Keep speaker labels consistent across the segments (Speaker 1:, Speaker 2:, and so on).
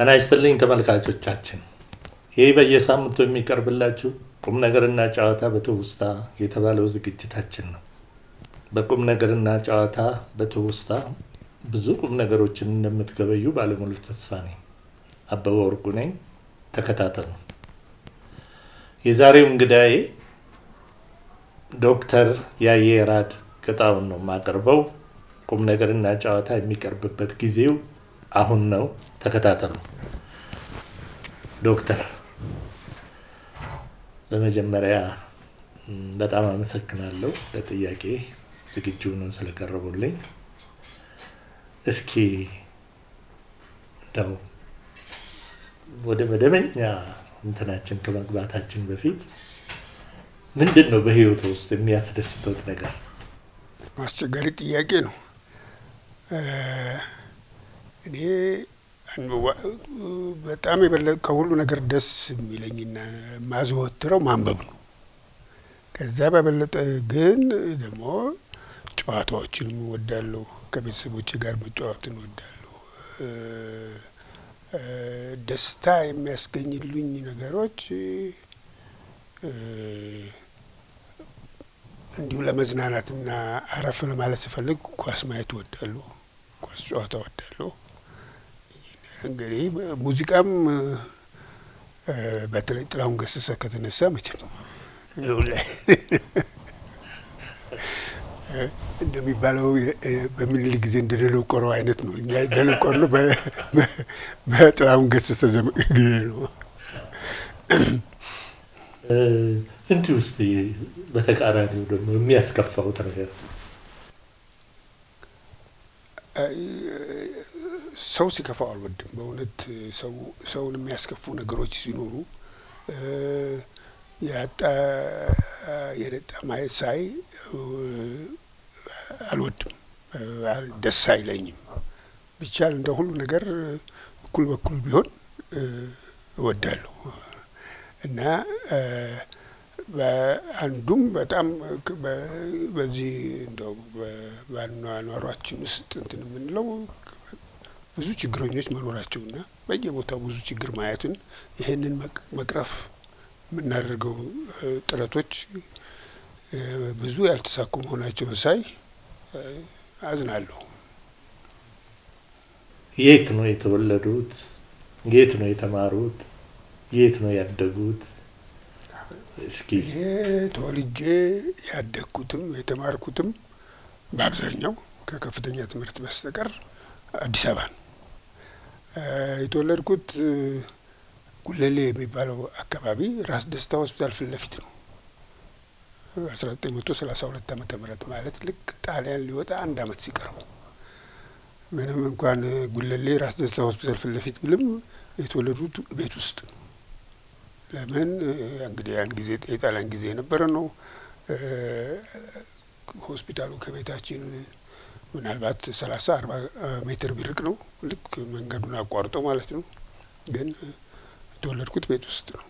Speaker 1: ጤና ይስጥልኝ ተመልካቾቻችን፣ ይህ በየሳምንቱ የሚቀርብላችሁ ቁም ነገርና ጨዋታ በትውስታ የተባለው ዝግጅታችን ነው። በቁም ነገርና ጨዋታ በትውስታ ብዙ ቁም ነገሮችን እንደምትገበዩ ባለሙሉ ተስፋ ነኝ። አበበ ወርቁ ነኝ። ተከታተሉ። የዛሬው እንግዳዬ ዶክተር ያየራድ ቅጣውን ነው የማቀርበው። ቁም ነገርና ጨዋታ የሚቀርብበት ጊዜው አሁን ነው። ተከታተሉ። ዶክተር በመጀመሪያ በጣም አመሰግናለሁ ለጥያቄ ዝግጁ ሆነው ስለቀረቡልኝ። እስኪ እንደው ወደ መደበኛ እንትናችን ከመግባታችን በፊት ምንድን ነው በህይወት ውስጥ የሚያስደስተውት ነገር?
Speaker 2: አስቸጋሪ ጥያቄ ነው። እኔ በጣም የበለጠ ከሁሉ ነገር ደስ የሚለኝና ማዘወትረው ማንበብ ነው። ከዛ በበለጠ ግን ደግሞ ጨዋታዎችንም እወዳለሁ። ከቤተሰቦቼ ጋር መጫወትን እወዳለሁ። ደስታ የሚያስገኝልኝ ነገሮች እንዲሁ ለመዝናናትና አረፍ ለማለት ስፈልግ ኳስ ማየት እወዳለሁ። ኳስ ጨዋታ እወዳለሁ። እንግዲህ ሙዚቃም በተለይ ጥላሁን ገሰሰ ከተነሳ መቼም ላይ እንደሚባለው በምኒልክ ጊዜ እንደ ደነቆረው አይነት ነው። እኛ ደነቆርነው በጥላሁን ገሰሰ ዘመን ጊዜ ነው።
Speaker 1: እንዲህ ውስጥ በተቃራኒው ደግሞ የሚያስከፋውት ነገር
Speaker 2: ሰው ሲከፋው አልወድም። በእውነት ሰው ሰውን የሚያስከፉ ነገሮች ሲኖሩ ያጣ የነጣ ማየት ሳይ አልወድም፣ ደስ አይለኝም። ቢቻል እንደ ሁሉ ነገር እኩል በኩል ቢሆን እወዳለሁ እና በአንዱም በጣም በዚህ እንደው በአኗኗሯችን ውስጥ እንትን የምንለው ብዙ ችግረኞች መኖራቸውና በየቦታው ብዙ ችግር ማየትን ይሄንን መቅረፍ የምናደርገው ጥረቶች ብዙ ያልተሳኩ መሆናቸውን ሳይ አዝናለሁ።
Speaker 1: የት ነው የተወለዱት? የት ነው የተማሩት? የት ነው ያደጉት? እስኪ
Speaker 2: እኔ ተወልጄ ያደግኩትም የተማርኩትም በአብዛኛው ከከፍተኛ ትምህርት በስተቀር አዲስ አበባ ነው። የተወለድኩት ጉለሌ የሚባለው አካባቢ ራስ ደስታ ሆስፒታል ፊት ለፊት ነው። አስራ ዘጠኝ መቶ ሰላሳ ሁለት ዓመተ ምህረት ማለት ልክ ጣሊያን ሊወጣ አንድ አመት ሲቀረው ምንም እንኳን ጉለሌ ራስ ደስታ ሆስፒታል ፊት ለፊት ብልም የተወለዱት ቤት ውስጥ ነው። ለምን እንግዲህ ያን ጊዜ የጣሊያን ጊዜ የነበረ ነው። ሆስፒታሉ ከቤታችን ምናልባት ሰላሳ አርባ ሜትር ቢርቅ ነው። ልክ መንገዱን አቋርጦ ማለት ነው። ግን የተወለድኩት ቤት ውስጥ ነው።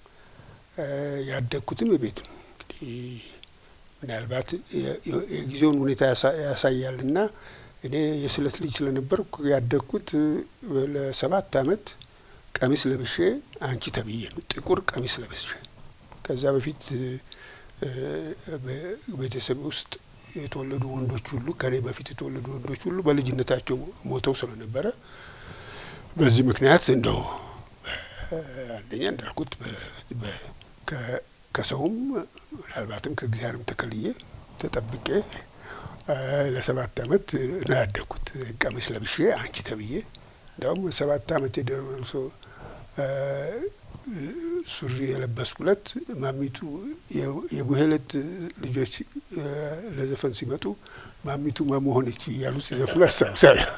Speaker 2: ያደግኩትም ቤት ነው። እንግዲህ ምናልባት የጊዜውን ሁኔታ ያሳያል እና እኔ የስለት ልጅ ስለነበርኩ ያደግኩት ለሰባት አመት ቀሚስ ለብሼ አንቺ ተብዬ ነው። ጥቁር ቀሚስ ለብሼ ከዛ በፊት ቤተሰብ ውስጥ የተወለዱ ወንዶች ሁሉ ከኔ በፊት የተወለዱ ወንዶች ሁሉ በልጅነታቸው ሞተው ስለነበረ በዚህ ምክንያት እንደው አንደኛ እንዳልኩት ከሰውም ምናልባትም ከእግዚአብሔርም ተከልዬ ተጠብቄ ለሰባት አመት ነው ያደግኩት። ቀሚስ ለብሼ አንቺ ተብዬ እንዲያውም ሰባት አመት የደርሶ ሱሪ የለበስኩለት ማሚቱ የቡሄለት ልጆች ለዘፈን ሲመጡ ማሚቱ መሆነች እያሉ ሲዘፍኑ አስታውሳለሁ።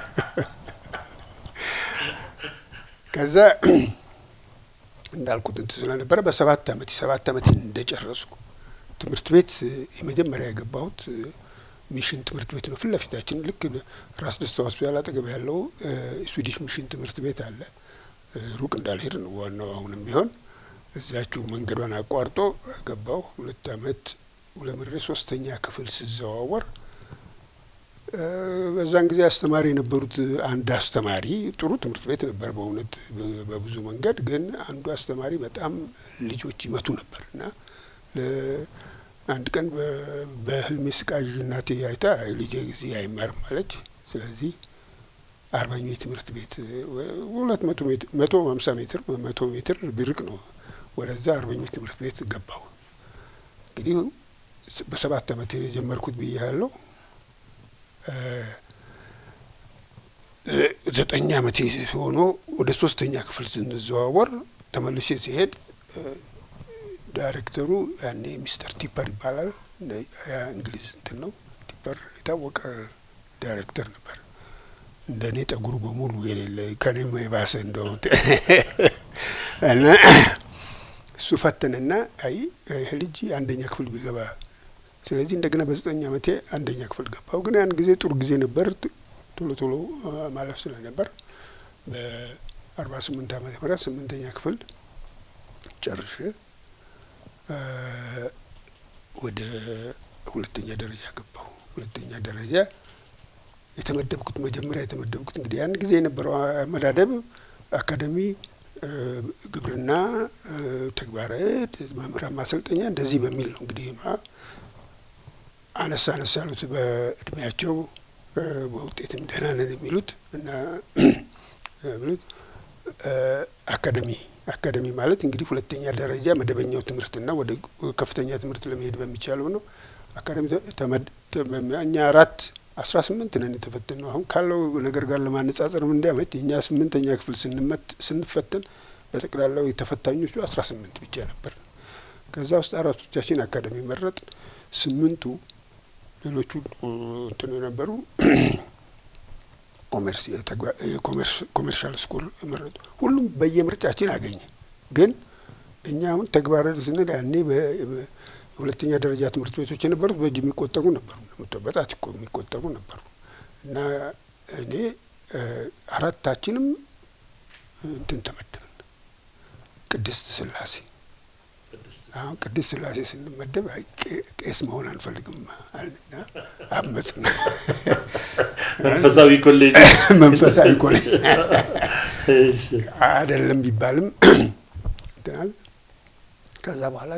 Speaker 2: ከዛ እንዳልኩት እንትን ስለነበረ በሰባት አመት የሰባት አመት እንደጨረስኩ ትምህርት ቤት የመጀመሪያ የገባሁት ሚሽን ትምህርት ቤት ነው። ፊት ለፊታችን ልክ ራስ ደስታ ሆስፒታል አጠገብ ያለው ስዊዲሽ ሚሽን ትምህርት ቤት አለ። ሩቅ እንዳልሄድ ነው ዋናው። አሁንም ቢሆን እዚያችሁ መንገዷን አቋርጦ ገባሁ። ሁለት አመት ውለምሬ ሶስተኛ ክፍል ስዘዋወር በዛን ጊዜ አስተማሪ የነበሩት አንድ አስተማሪ ጥሩ ትምህርት ቤት ነበር በእውነት በብዙ መንገድ። ግን አንዱ አስተማሪ በጣም ልጆች ይመቱ ነበር እና አንድ ቀን በህልሜ ስቃዥ እናቴ አይታ ልጄ ጊዜ አይማርም አለች። ስለዚህ አርባኛው የትምህርት ቤት ሁለት መቶ ሜትር መቶ ሀምሳ ሜትር መቶ ሜትር ቢርቅ ነው ወደዛ አርበኞች ትምህርት ቤት ገባሁ። እንግዲህ በሰባት አመት የጀመርኩት ብዬ ያለው ዘጠኝ አመቴ ሆኖ ወደ ሶስተኛ ክፍል ስንዘዋወር ተመልሼ ሲሄድ ዳይሬክተሩ ያኔ ሚስተር ቲፐር ይባላል። እንግሊዝ እንትን ነው ቲፐር የታወቀ ዳይሬክተር ነበር። እንደ እኔ ጠጉሩ በሙሉ የሌለ ከኔም የባሰ እንደሆነ እና እሱ ፈተንና አይ ይህ ልጅ አንደኛ ክፍል ቢገባ ስለዚህ እንደገና በዘጠኝ አመቴ አንደኛ ክፍል ገባሁ። ግን ያን ጊዜ ጥሩ ጊዜ ነበር። ቶሎ ቶሎ ማለፍ ስለነበር በአርባ ስምንት አመተ ምህረት ስምንተኛ ክፍል ጨርሼ ወደ ሁለተኛ ደረጃ ገባሁ። ሁለተኛ ደረጃ የተመደብኩት መጀመሪያ የተመደብኩት እንግዲህ ያን ጊዜ የነበረው አመዳደብ አካደሚ፣ ግብርና፣ ተግባረ ዕድ፣ መምህራን ማሰልጠኛ እንደዚህ በሚል ነው እንግዲህ አነሳ አነሳ ያሉት በእድሜያቸው በውጤትም ደህና ነን የሚሉት እና የሚሉት አካደሚ አካደሚ ማለት እንግዲህ ሁለተኛ ደረጃ መደበኛው ትምህርትና ወደ ከፍተኛ ትምህርት ለመሄድ በሚቻለው ነው። አካደሚ እኛ አራት አስራ ስምንት ነን የተፈተን ነው። አሁን ካለው ነገር ጋር ለማነጻጸር እንዲያመች የእኛ ስምንተኛ ክፍል ስንመት ስንፈተን በጠቅላላው የተፈታኞቹ አስራ ስምንት ብቻ ነበር። ከዛ ውስጥ አራቶቻችን አካደሚ መረጥ፣ ስምንቱ ሌሎቹ እንትን የነበሩ ኮሜርሻል ስኩል መረጡ። ሁሉም በየምርጫችን አገኘ። ግን እኛ አሁን ተግባራዊ ስንል ያኔ የሁለተኛ ደረጃ ትምህርት ቤቶች የነበሩት በእጅ የሚቆጠሩ ነበሩ፣ በጣት የሚቆጠሩ ነበሩ እና እኔ አራታችንም እንትን ተመደብን ቅድስት ስላሴ አሁን ቅድስት ስላሴ ስንመደብ ቄስ መሆን አንፈልግም አልና አመፅና
Speaker 1: መንፈሳዊ ኮሌጅ
Speaker 2: መንፈሳዊ ኮሌጅ አይደለም ቢባልም እንትናል። ከዛ በኋላ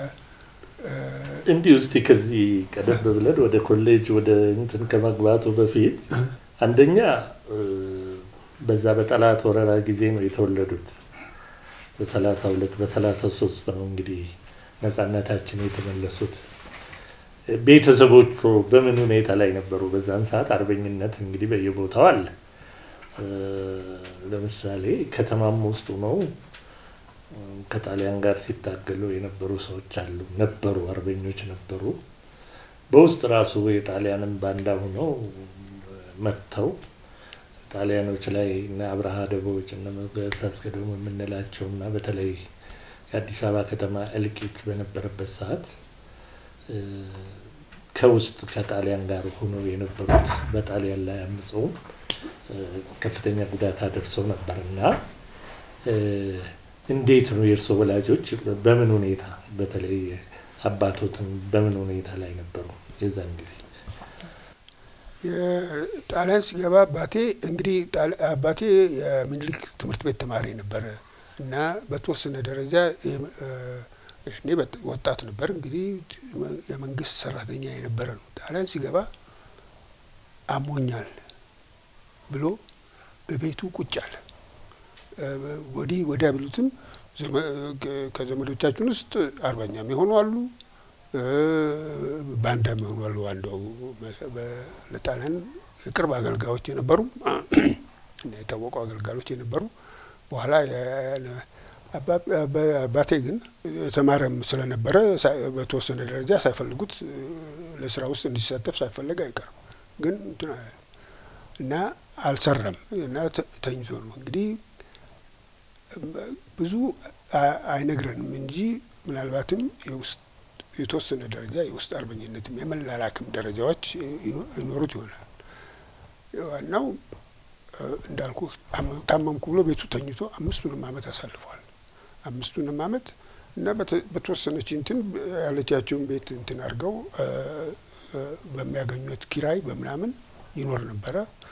Speaker 1: እንዲህ ውስጥ ከዚህ ቀደም ብለን ወደ ኮሌጅ ወደ እንትን ከመግባቱ በፊት አንደኛ በዛ በጠላት ወረራ ጊዜ ነው የተወለዱት። በሰላሳ ሁለት በሰላሳ ሶስት ነው እንግዲህ ነጻነታችን የተመለሱት። ቤተሰቦቹ በምን ሁኔታ ላይ ነበሩ? በዛን ሰዓት አርበኝነት እንግዲህ በየቦታው አለ። ለምሳሌ ከተማም ውስጥ ነው ከጣሊያን ጋር ሲታገሉ የነበሩ ሰዎች አሉ ነበሩ፣ አርበኞች ነበሩ። በውስጥ ራሱ የጣሊያንን ባንዳ ሆነው መጥተው ጣሊያኖች ላይ እነ አብርሃ ደቦች እነ ሞገስ አስገዶም የምንላቸው እና በተለይ የአዲስ አበባ ከተማ እልቂት በነበረበት ሰዓት ከውስጥ ከጣሊያን ጋር ሆነው የነበሩት በጣሊያን ላይ አምፀው ከፍተኛ ጉዳት አደርሰው ነበር እና እንዴት ነው የእርሶ ወላጆች በምን ሁኔታ በተለይ አባቶትን በምን ሁኔታ ላይ ነበሩ የዛን ጊዜ?
Speaker 2: የጣሊያን ሲገባ አባቴ እንግዲህ አባቴ የምኒልክ ትምህርት ቤት ተማሪ ነበረ እና በተወሰነ ደረጃ እኔ ወጣት ነበር እንግዲህ የመንግስት ሰራተኛ የነበረ ነው። ጣሊያን ሲገባ አሞኛል ብሎ ቤቱ ቁጭ አለ። ወዲህ ወዲያ ቢሉትም ከዘመዶቻችን ውስጥ አርበኛም የሆኑ አሉ፣ ባንዳም የሆኑ አሉ። አንዱ ለጣሊያን የቅርብ አገልጋዮች የነበሩ የታወቁ አገልጋዮች የነበሩ በኋላ አባቴ ግን ተማረም ስለነበረ በተወሰነ ደረጃ ሳይፈልጉት ለስራ ውስጥ እንዲሳተፍ ሳይፈለግ አይቀርም። ግን እንትን እና አልሰራም እና ተኝቶ ነው እንግዲህ ብዙ አይነግረንም እንጂ ምናልባትም የውስጥ የተወሰነ ደረጃ የውስጥ አርበኝነትም የመላላክም ደረጃዎች ይኖሩት ይሆናል። ዋናው እንዳልኩ ታመምኩ ብሎ ቤቱ ተኝቶ አምስቱንም አመት አሳልፏል። አምስቱንም አመት እና በተወሰነች እንትን ያለቻቸውን ቤት እንትን አድርገው በሚያገኙት ኪራይ በምናምን ይኖር ነበረ።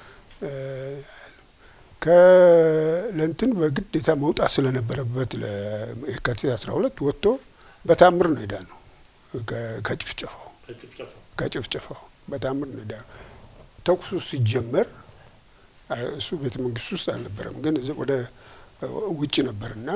Speaker 2: ከለንትን በግዴታ መውጣት ስለነበረበት ለየካቲት አስራ ሁለት ወጥቶ በታምር ነው ሄዳ ነው ከጭፍጨፋው ከጭፍጨፋው በታምር ነው ሄዳ ተኩሱ ሲጀመር እሱ ቤተ መንግስት ውስጥ አልነበረም፣ ግን ወደ ውጭ ነበርና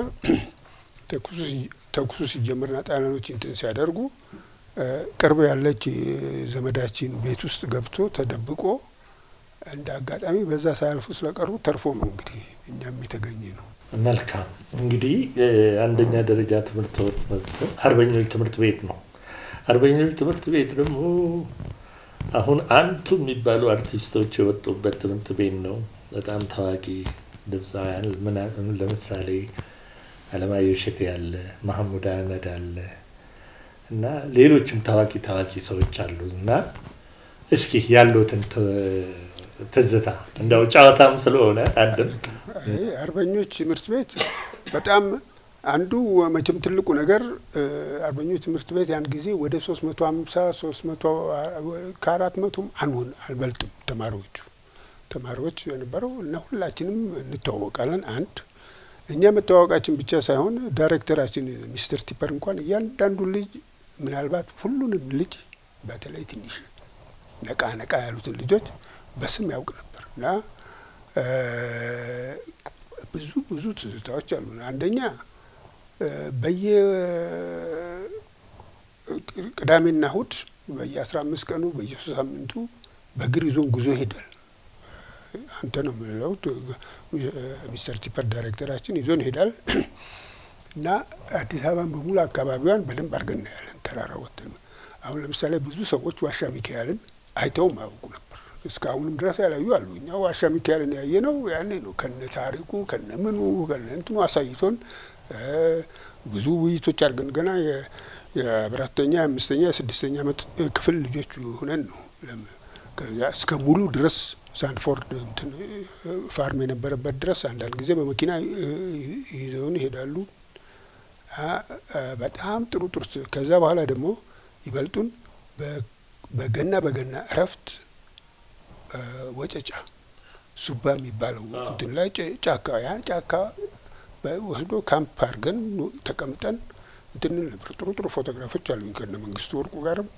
Speaker 2: ተኩሱ ሲጀመርና ጣሊያኖች እንትን ሲያደርጉ ቅርብ ያለች ዘመዳችን ቤት ውስጥ ገብቶ ተደብቆ እንደ አጋጣሚ በዛ ሳያልፉ ስለቀሩ ተርፎ ነው እንግዲህ እኛም የተገኘ ነው።
Speaker 1: መልካም እንግዲህ አንደኛ ደረጃ ትምህርት አርበኞች ትምህርት ቤት ነው። አርበኞች ትምህርት ቤት ደግሞ አሁን አንቱ የሚባሉ አርቲስቶች የወጡበት ትምህርት ቤት ነው። በጣም ታዋቂ ድምፃውያን ለምሳሌ አለማየሁ እሸቴ አለ፣ ማህሙድ አህመድ አለ እና ሌሎችም ታዋቂ ታዋቂ ሰዎች አሉ እና እስኪ ያሉትን ትዝታ እንደው ጨዋታም ስለሆነ አንድም
Speaker 2: አርበኞች ትምህርት ቤት በጣም አንዱ መቼም ትልቁ ነገር አርበኞች ትምህርት ቤት ያን ጊዜ ወደ ሶስት መቶ ሀምሳ ሶስት መቶ ከአራት መቶም አንሆን አልበልጥም ተማሪዎቹ ተማሪዎች የነበረው እና ሁላችንም እንተዋወቃለን። አንድ እኛ መተዋወቃችን ብቻ ሳይሆን ዳይሬክተራችን ሚስተር ቲፐር እንኳን እያንዳንዱ ልጅ ምናልባት ሁሉንም ልጅ በተለይ ትንሽ ነቃ ነቃ ያሉትን ልጆች በስም ያውቅ ነበር እና ብዙ ብዙ ትዝታዎች አሉ። አንደኛ በየ ቅዳሜና እሁድ በየአስራ አምስት ቀኑ በየሶስት ሳምንቱ በእግር ይዞን ጉዞ ይሄዳል። አንተ ነው የምለው ሚስተር ቲፐር ዳይሬክተራችን ይዞን ይሄዳል እና አዲስ አበባን በሙሉ አካባቢዋን በደንብ አድርገን እናያለን። ተራራ ወጥተን አሁን ለምሳሌ ብዙ ሰዎች ዋሻ ሚካኤልን አይተውም አያውቁ ነበር። እስካሁንም ድረስ ያላዩ አሉ። እኛ ዋሻ ሚካኤልን ያየ ነው ያኔ ነው ከነ ታሪኩ ከነ ምኑ ከነ እንትኑ አሳይቶን ብዙ ውይይቶች አድርገን ገና የአራተኛ የአምስተኛ የስድስተኛ ዓመት ክፍል ልጆች ሆነን ነው እስከ ሙሉ ድረስ ሳንፎርድ እንትን ፋርም የነበረበት ድረስ አንዳንድ ጊዜ በመኪና ይዘውን ይሄዳሉ። በጣም ጥሩ ጥሩ። ከዛ በኋላ ደግሞ ይበልጡን በገና በገና እረፍት ወጨጫ ሱባ የሚባለው እንትን ላይ ጫካ ያ ጫካ ወስዶ ካምፕ አድርገን ተቀምጠን እንትን ነበር። ጥሩ ጥሩ ፎቶግራፎች አሉኝ ከነ መንግስቱ ወርቁ ጋርም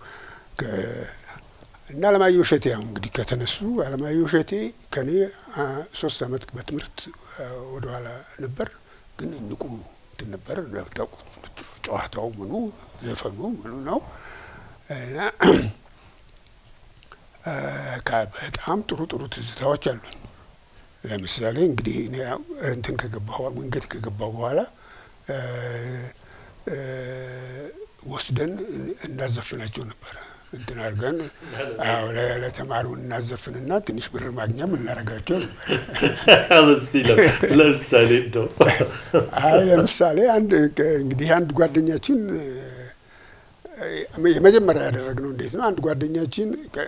Speaker 2: እና አለማየሁ እሸቴ ያው እንግዲህ ከተነሱ አለማየሁ እሸቴ ከኔ ሶስት አመት በትምህርት ወደኋላ ነበር፣ ግን ንቁ እንትን ነበር። እንደምታውቁት ጨዋታው ምኑ ዘፈኑ ምኑ ነው እና በጣም ጥሩ ጥሩ ትዝታዎች አሉኝ። ለምሳሌ እንግዲህ እኔ እንትን ከገባሁ ወንጌት ከገባሁ በኋላ ወስደን እናዘፍናቸው ነበረ እንትን አድርገን ለተማሪውን እናዘፍንና ትንሽ ብር ማግኛም እናደርጋቸው
Speaker 1: ለምሳሌ እንደው
Speaker 2: አይ ለምሳሌ አንድ እንግዲህ አንድ ጓደኛችን የመጀመሪያ ያደረግነው እንዴት ነው? አንድ ጓደኛችን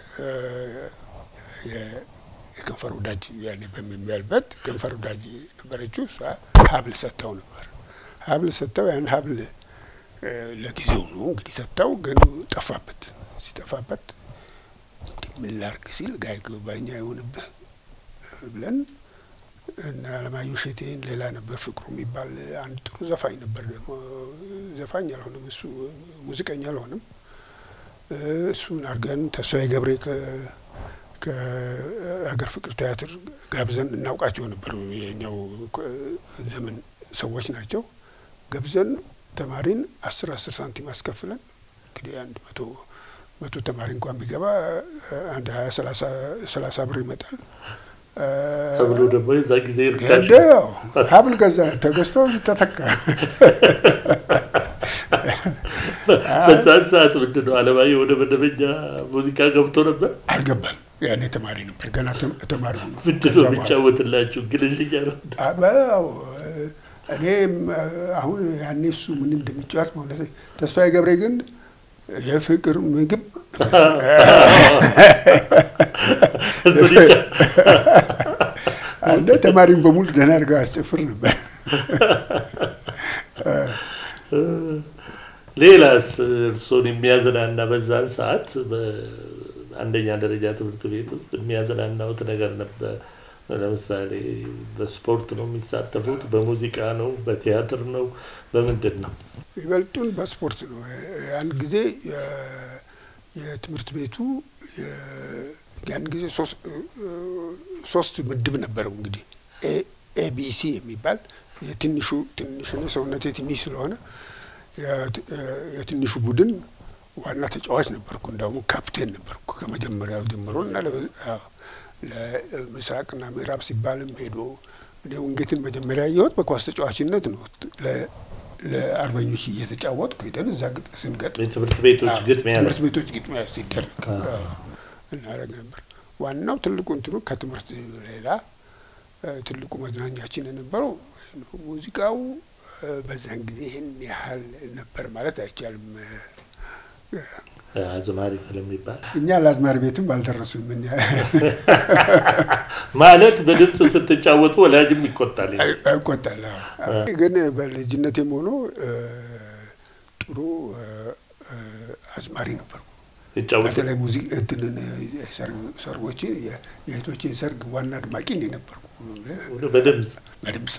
Speaker 2: የከንፈር ወዳጅ ያኔ በሚባልበት ከንፈር ወዳጅ ነበረችው። እሷ ሀብል ሰጥተው ነበር። ሀብል ሰጥተው ያን ሀብል ለጊዜው ነው እንግዲህ ሰጥተው፣ ግን ጠፋበት። ሲጠፋበት ምን ላድርግ ሲል ጋይ ባኛ የሆንብህ ብለን እና አለማየሁ እሸቴን ሌላ ነበር ፍቅሩ የሚባል አንድ ጥሩ ዘፋኝ ነበር። ደግሞ ዘፋኝ አልሆነም እሱ ሙዚቀኛ አልሆነም። እሱን አድርገን ተስፋዬ ገብሬ ከሀገር ፍቅር ቲያትር ጋብዘን እናውቃቸው ነበር። የኛው ዘመን ሰዎች ናቸው። ገብዘን ተማሪን አስር አስር ሳንቲም አስከፍለን እንግዲህ አንድ መቶ መቶ ተማሪ እንኳን ቢገባ አንድ ሀያ ሰላሳ ብር ይመጣል።
Speaker 1: ተብሎ ደግሞ የዛ ጊዜ ርካሽ
Speaker 2: ያው ሀብል ገዛ ተገዝቶ ተተካ።
Speaker 1: በዛን ሰዓት ምንድን ነው አለማየሁ ወደ መደበኛ ሙዚቃ ገብቶ ነበር?
Speaker 2: አልገባም። ያኔ ተማሪ ነበር፣ ገና ተማሪ ሆኖ
Speaker 1: ምንድን ነው የሚጫወትላችሁ? ግልልኛ ነው።
Speaker 2: እኔም አሁን ያኔ እሱ ምን እንደሚጫወት ማለት ተስፋዬ ገብሬ ግን የፍቅር ምግብ አንደ ተማሪን በሙሉ ደህና አድርገው አስጨፍር ነበር።
Speaker 1: ሌላስ እርሶን የሚያዝናና በዛን ሰዓት አንደኛ ደረጃ ትምህርት ቤት ውስጥ የሚያዝናናውት ነገር ነበር? ለምሳሌ በስፖርት ነው የሚሳተፉት? በሙዚቃ ነው? በቲያትር ነው? በምንድን ነው?
Speaker 2: ይበልጡን በስፖርት ነው። ያን ጊዜ የትምህርት ቤቱ ያን ጊዜ ሶስት ምድብ ነበረው። እንግዲህ ኤቢሲ የሚባል የትንሹ ትንሽ ሰውነቴ ትንሽ ስለሆነ የትንሹ ቡድን ዋና ተጫዋች ነበርኩ። እንዳውም ካፕቴን ነበርኩ ከመጀመሪያው ጀምሮ እና ለምስራቅና ምዕራብ ሲባልም ሄዶ እኔ ውንጌትን መጀመሪያ ያየሁት በኳስ ተጫዋችነት ነው። ለአርበኞች እየተጫወትኩ ሄደን እዛ ግጥ ስንገጥ
Speaker 1: የትምህርት ቤቶች ግጥሚያ
Speaker 2: ትምህርት ቤቶች ግጥሚያ ሲደረግ እናደርግ ነበር። ዋናው ትልቁ እንትኑ ከትምህርት ሌላ ትልቁ መዝናኛችን የነበረው ሙዚቃው በዛን ጊዜ ይህን ያህል ነበር ማለት አይቻልም።
Speaker 1: አዝማሪ ስለሚባል
Speaker 2: እኛ ለአዝማሪ ቤትም አልደረሱም። እኛ
Speaker 1: ማለት በድምፅ ስትጫወቱ ወላጅም ይቆጣል
Speaker 2: ይቆጣል። ግን በልጅነቴም ሆኖ ጥሩ አዝማሪ ነበርኩ።
Speaker 1: ይጫወቱ
Speaker 2: በተለይ ሙዚቃ እንትንን ሰርጎችን የእህቶችን ሰርግ ዋና አድማቂ ነው የነበርኩ
Speaker 1: በድምፅ
Speaker 2: በድምፅ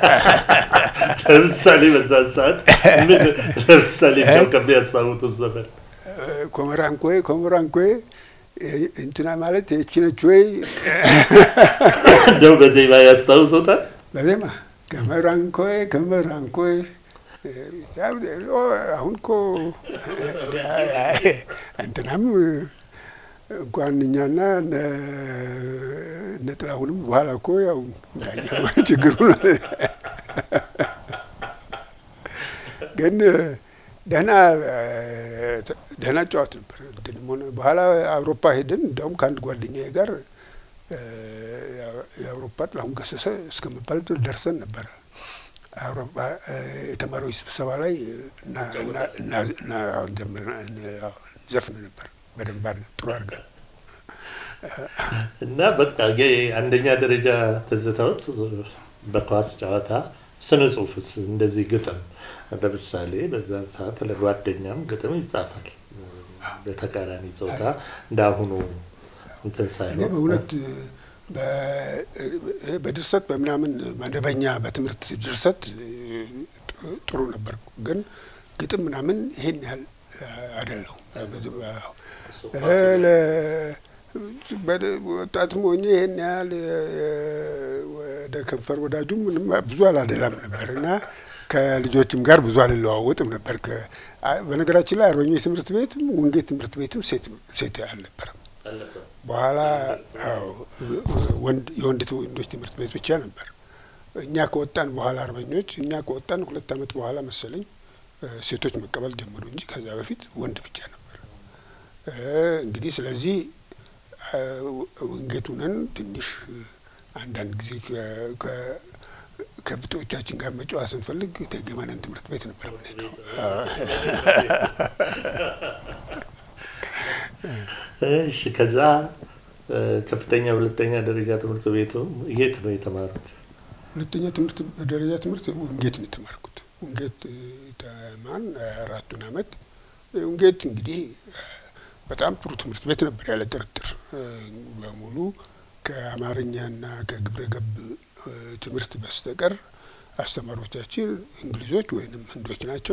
Speaker 1: ለምሳሌ በዛን ሰዓት ምን ለምሳሌ እንደው ከሚያስታውቱት ዘመን
Speaker 2: ኮመራንኮይ ኮመራንኮይ እንትና ማለት ይህች ነች ወይ
Speaker 1: እንደው በዜማ ያስታውሶታል?
Speaker 2: በዜማ ከመራንኮይ ከመራንኮይ አሁን እኮ እንትናም እንኳን እኛና እነ ጥላሁንም በኋላ እኮ ያው እንዳየው ችግሩ ግን ደህና ደህና ጨዋት ነበር። እንትንም ሆነ በኋላ አውሮፓ ሄደን እንዲያውም ከአንድ ጓደኛዬ ጋር የአውሮፓ ጥላሁን ገሰሰ እስከመባል ደርሰን ነበረ። አውሮፓ የተማሪዎች ስብሰባ ላይ ዘፍን ነበር በደንብ አድርገን ጥሩ አድርገን
Speaker 1: እና በቃ አንደኛ ደረጃ ትዝታዎት በኳስ ጨዋታ፣ ስነ ጽሁፍስ እንደዚህ ግጥም ለምሳሌ በዛን ሰዓት ለጓደኛም ግጥም ይጻፋል። በተቃራኒ ጾታ እንዳሁኑ እንትን
Speaker 2: እኔ
Speaker 1: ሳይሆን
Speaker 2: በእውነት በድርሰት በምናምን መደበኛ በትምህርት ድርሰት ጥሩ ነበርኩ፣ ግን ግጥም ምናምን ይሄን ያህል አይደለሁም። ወጣትም ሆኜ ይሄን ያህል ወደ ከንፈር ወዳጁ ምንም ብዙ አላደላም ነበር እና ከልጆችም ጋር ብዙ አልለዋወጥም ነበር። በነገራችን ላይ አርበኞች ትምህርት ቤትም ወንጌት ትምህርት ቤትም ሴት አልነበረም። በኋላ የወንድ ወንዶች ትምህርት ቤት ብቻ ነበር። እኛ ከወጣን በኋላ አርበኞች እኛ ከወጣን ሁለት ዓመት በኋላ መሰለኝ ሴቶች መቀበል ጀመሩ እንጂ ከዛ በፊት ወንድ ብቻ ነበር። እንግዲህ ስለዚህ ወንጌት ሁነን ትንሽ አንዳንድ ጊዜ ከብቶቻችን ጋር መጫወት ስንፈልግ ተገመነን ትምህርት ቤት ነበር የምንሄደው።
Speaker 1: እሺ ከዛ ከፍተኛ ሁለተኛ ደረጃ ትምህርት ቤቱ የት ነው የተማሩት?
Speaker 2: ሁለተኛ ትምህርት ደረጃ ትምህርት ወንጌት ነው የተማርኩት። ወንጌት ተማን አራቱን አመት። ወንጌት እንግዲህ በጣም ጥሩ ትምህርት ቤት ነበር ያለ ጥርጥር። በሙሉ ከአማርኛና ከግብረ ገብ ትምህርት በስተቀር አስተማሪዎቻችን እንግሊዞች ወይንም ህንዶች ናቸው።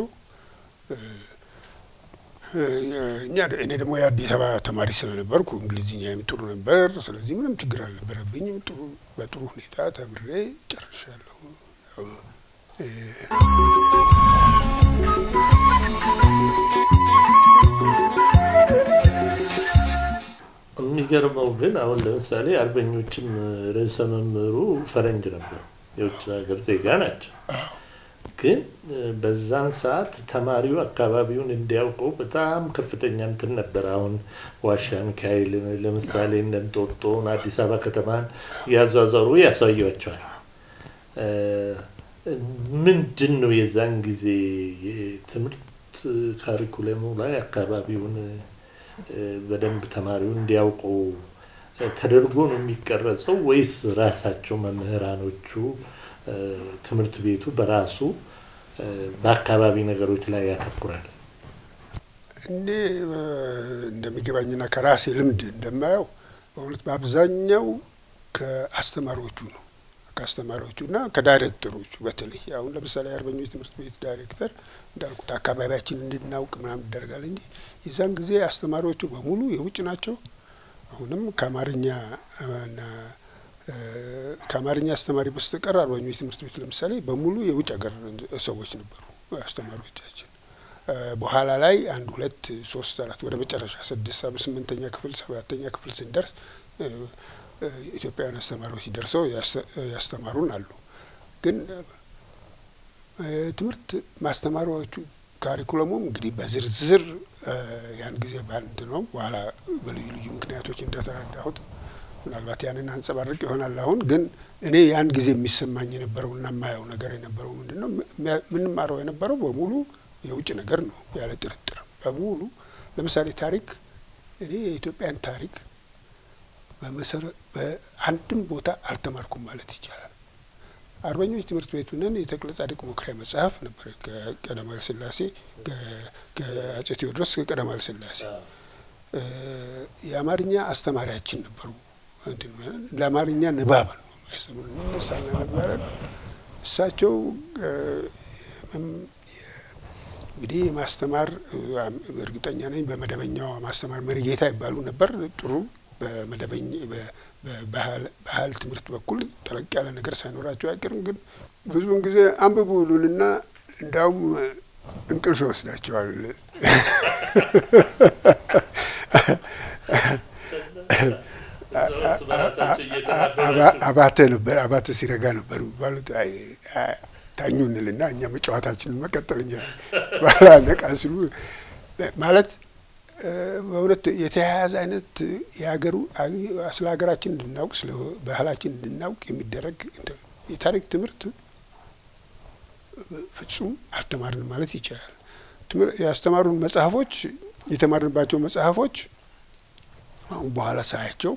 Speaker 2: እኛ እኔ ደግሞ የአዲስ አበባ ተማሪ ስለነበርኩ እንግሊዝኛም ጥሩ ነበር። ስለዚህ ምንም ችግር አልነበረብኝም። ጥሩ በጥሩ ሁኔታ ተምሬ ጨርሻለሁ።
Speaker 1: የሚገርመው ግን አሁን ለምሳሌ አርበኞችም ርዕሰ መምህሩ ፈረንጅ ነበሩ፣ የውጭ ሀገር ዜጋ ናቸው። ግን በዛን ሰዓት ተማሪው አካባቢውን እንዲያውቀው በጣም ከፍተኛ እንትን ነበር። አሁን ዋሻ ሚካኤል ለምሳሌ እነ እንጦጦን አዲስ አበባ ከተማን ያዟዟሩ ያሳያቸዋል። ምንድን ነው የዛን ጊዜ የትምህርት ካሪኩለሙ ላይ አካባቢውን በደንብ ተማሪው እንዲያውቀው ተደርጎ ነው የሚቀረጸው ወይስ ራሳቸው መምህራኖቹ ትምህርት ቤቱ በራሱ በአካባቢ ነገሮች ላይ ያተኩራል?
Speaker 2: እኔ እንደሚገባኝና ከራሴ ልምድ እንደማየው በእውነት በአብዛኛው ከአስተማሪዎቹ ነው ከአስተማሪዎቹ እና ከዳይሬክተሮቹ በተለይ አሁን ለምሳሌ የአርበኞች ትምህርት ቤት ዳይሬክተር እንዳልኩት አካባቢያችን እንድናውቅ ምናምን ይደረጋል እንጂ የዛን ጊዜ አስተማሪዎቹ በሙሉ የውጭ ናቸው። አሁንም ከአማርኛ እና ከአማርኛ አስተማሪ በስተቀር አርበኞች ትምህርት ቤት ለምሳሌ በሙሉ የውጭ ሀገር ሰዎች ነበሩ አስተማሪዎቻችን። በኋላ ላይ አንድ ሁለት ሶስት አራት ወደ መጨረሻ ስድስት ስምንተኛ ክፍል ሰባተኛ ክፍል ስንደርስ ኢትዮጵያውያን አስተማሪዎች ደርሰው ያስተማሩን አሉ። ግን ትምህርት ማስተማሪያዎቹ ካሪኩለሙም እንግዲህ በዝርዝር ያን ጊዜ በአንድ ነው። በኋላ በልዩ ልዩ ምክንያቶች እንደተረዳሁት ምናልባት ያንን አንጸባርቅ ይሆናል። አሁን ግን እኔ ያን ጊዜ የሚሰማኝ የነበረው እና የማየው ነገር የነበረው ምንድን ነው? የምንማረው የነበረው በሙሉ የውጭ ነገር ነው ያለ ጥርጥር በሙሉ። ለምሳሌ ታሪክ እኔ የኢትዮጵያን ታሪክ በአንድም ቦታ አልተማርኩም ማለት ይቻላል። አርበኞች ትምህርት ቤት ነን የተክለ ጻድቅ መኩሪያ መጽሐፍ ነበር ከቀዳማዊ ሥላሴ ከአጼ ቴዎድሮስ ከቀዳማዊ ሥላሴ የአማርኛ አስተማሪያችን ነበሩ። ለአማርኛ ንባብ ነው እነሳና ነበረ እሳቸው እንግዲህ ማስተማር እርግጠኛ ነኝ በመደበኛው ማስተማር መሪጌታ ይባሉ ነበር። ጥሩ በመደበኛ በባህል ትምህርት በኩል ጠለቅ ያለ ነገር ሳይኖራቸው አይቀርም። ግን ብዙውን ጊዜ አንብቡ ይሉንና እንዲያውም እንቅልፍ ይወስዳቸዋል። አባተ ነበር አባተ ሲረጋ ነበር የሚባሉት ታኙ እንልና እኛ መጫወታችንን መቀጠል እንችላለን። ባህላ ነቃ ሲሉ ማለት በእውነት የተያያዘ አይነት የሀገሩ ስለ ሀገራችን እንድናውቅ ስለ ባህላችን እንድናውቅ የሚደረግ የታሪክ ትምህርት ፍጹም አልተማርንም ማለት ይቻላል። ያስተማሩን መጽሐፎች የተማርንባቸው መጽሐፎች አሁን በኋላ ሳያቸው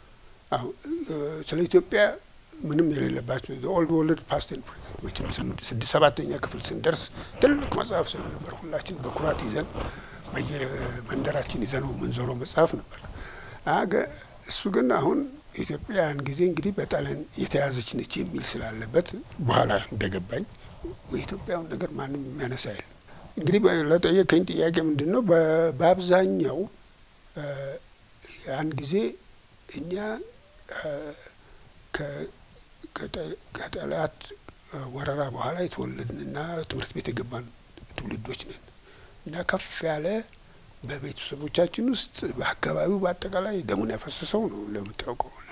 Speaker 2: ስለ ኢትዮጵያ ምንም የሌለባቸው ኦልድ ወርልድ ፓስት ኤንድ ፕሬዘንት ስድስት ሰባተኛ ክፍል ስንደርስ ትልቅ መጽሐፍ ስለነበር ሁላችን በኩራት ይዘን በየመንደራችን ይዘነው የምንዞረው መጽሐፍ ነበር። አገ እሱ ግን አሁን ኢትዮጵያን ጊዜ እንግዲህ በጣሊያን የተያዘች ነች የሚል ስላለበት በኋላ እንደገባኝ የኢትዮጵያውን ነገር ማንም የሚያነሳ የለም። እንግዲህ ለጠየቀኝ ጥያቄ ምንድን ነው በአብዛኛው ያን ጊዜ እኛ ከጠላት ወረራ በኋላ የተወለድንና ትምህርት ቤት የገባን ትውልዶች ነን እና ከፍ ያለ በቤተሰቦቻችን ውስጥ በአካባቢው በአጠቃላይ ደሙን ያፈሰሰው ነው እንደምታውቀው እና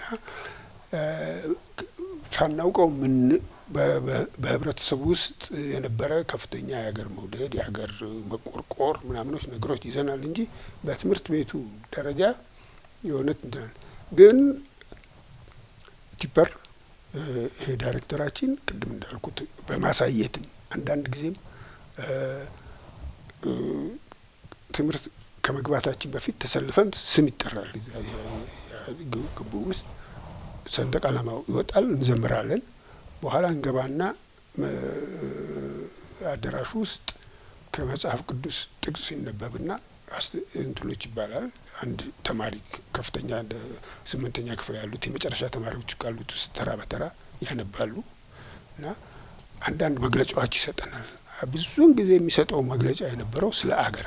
Speaker 2: ሳናውቀው ምን በህብረተሰቡ ውስጥ የነበረ ከፍተኛ የሀገር መውደድ የሀገር መቆርቆር ምናምኖች ነገሮች ይዘናል እንጂ በትምህርት ቤቱ ደረጃ የእውነት እንትናል ግን ቲፐር ይሄ ዳይሬክተራችን ቅድም እንዳልኩት በማሳየትም አንዳንድ ጊዜም ትምህርት ከመግባታችን በፊት ተሰልፈን ስም ይጠራል። ግቡ ውስጥ ሰንደቅ ዓላማው ይወጣል፣ እንዘምራለን። በኋላ እንገባና አዳራሹ ውስጥ ከመጽሐፍ ቅዱስ ጥቅስ ሲነበብና እንትኖች ይባላል። አንድ ተማሪ ከፍተኛ ስምንተኛ ክፍል ያሉት የመጨረሻ ተማሪዎች ካሉት ውስጥ ተራ በተራ ያነባሉ እና አንዳንድ መግለጫዎች ይሰጠናል። ብዙውን ጊዜ የሚሰጠው መግለጫ የነበረው ስለ አገር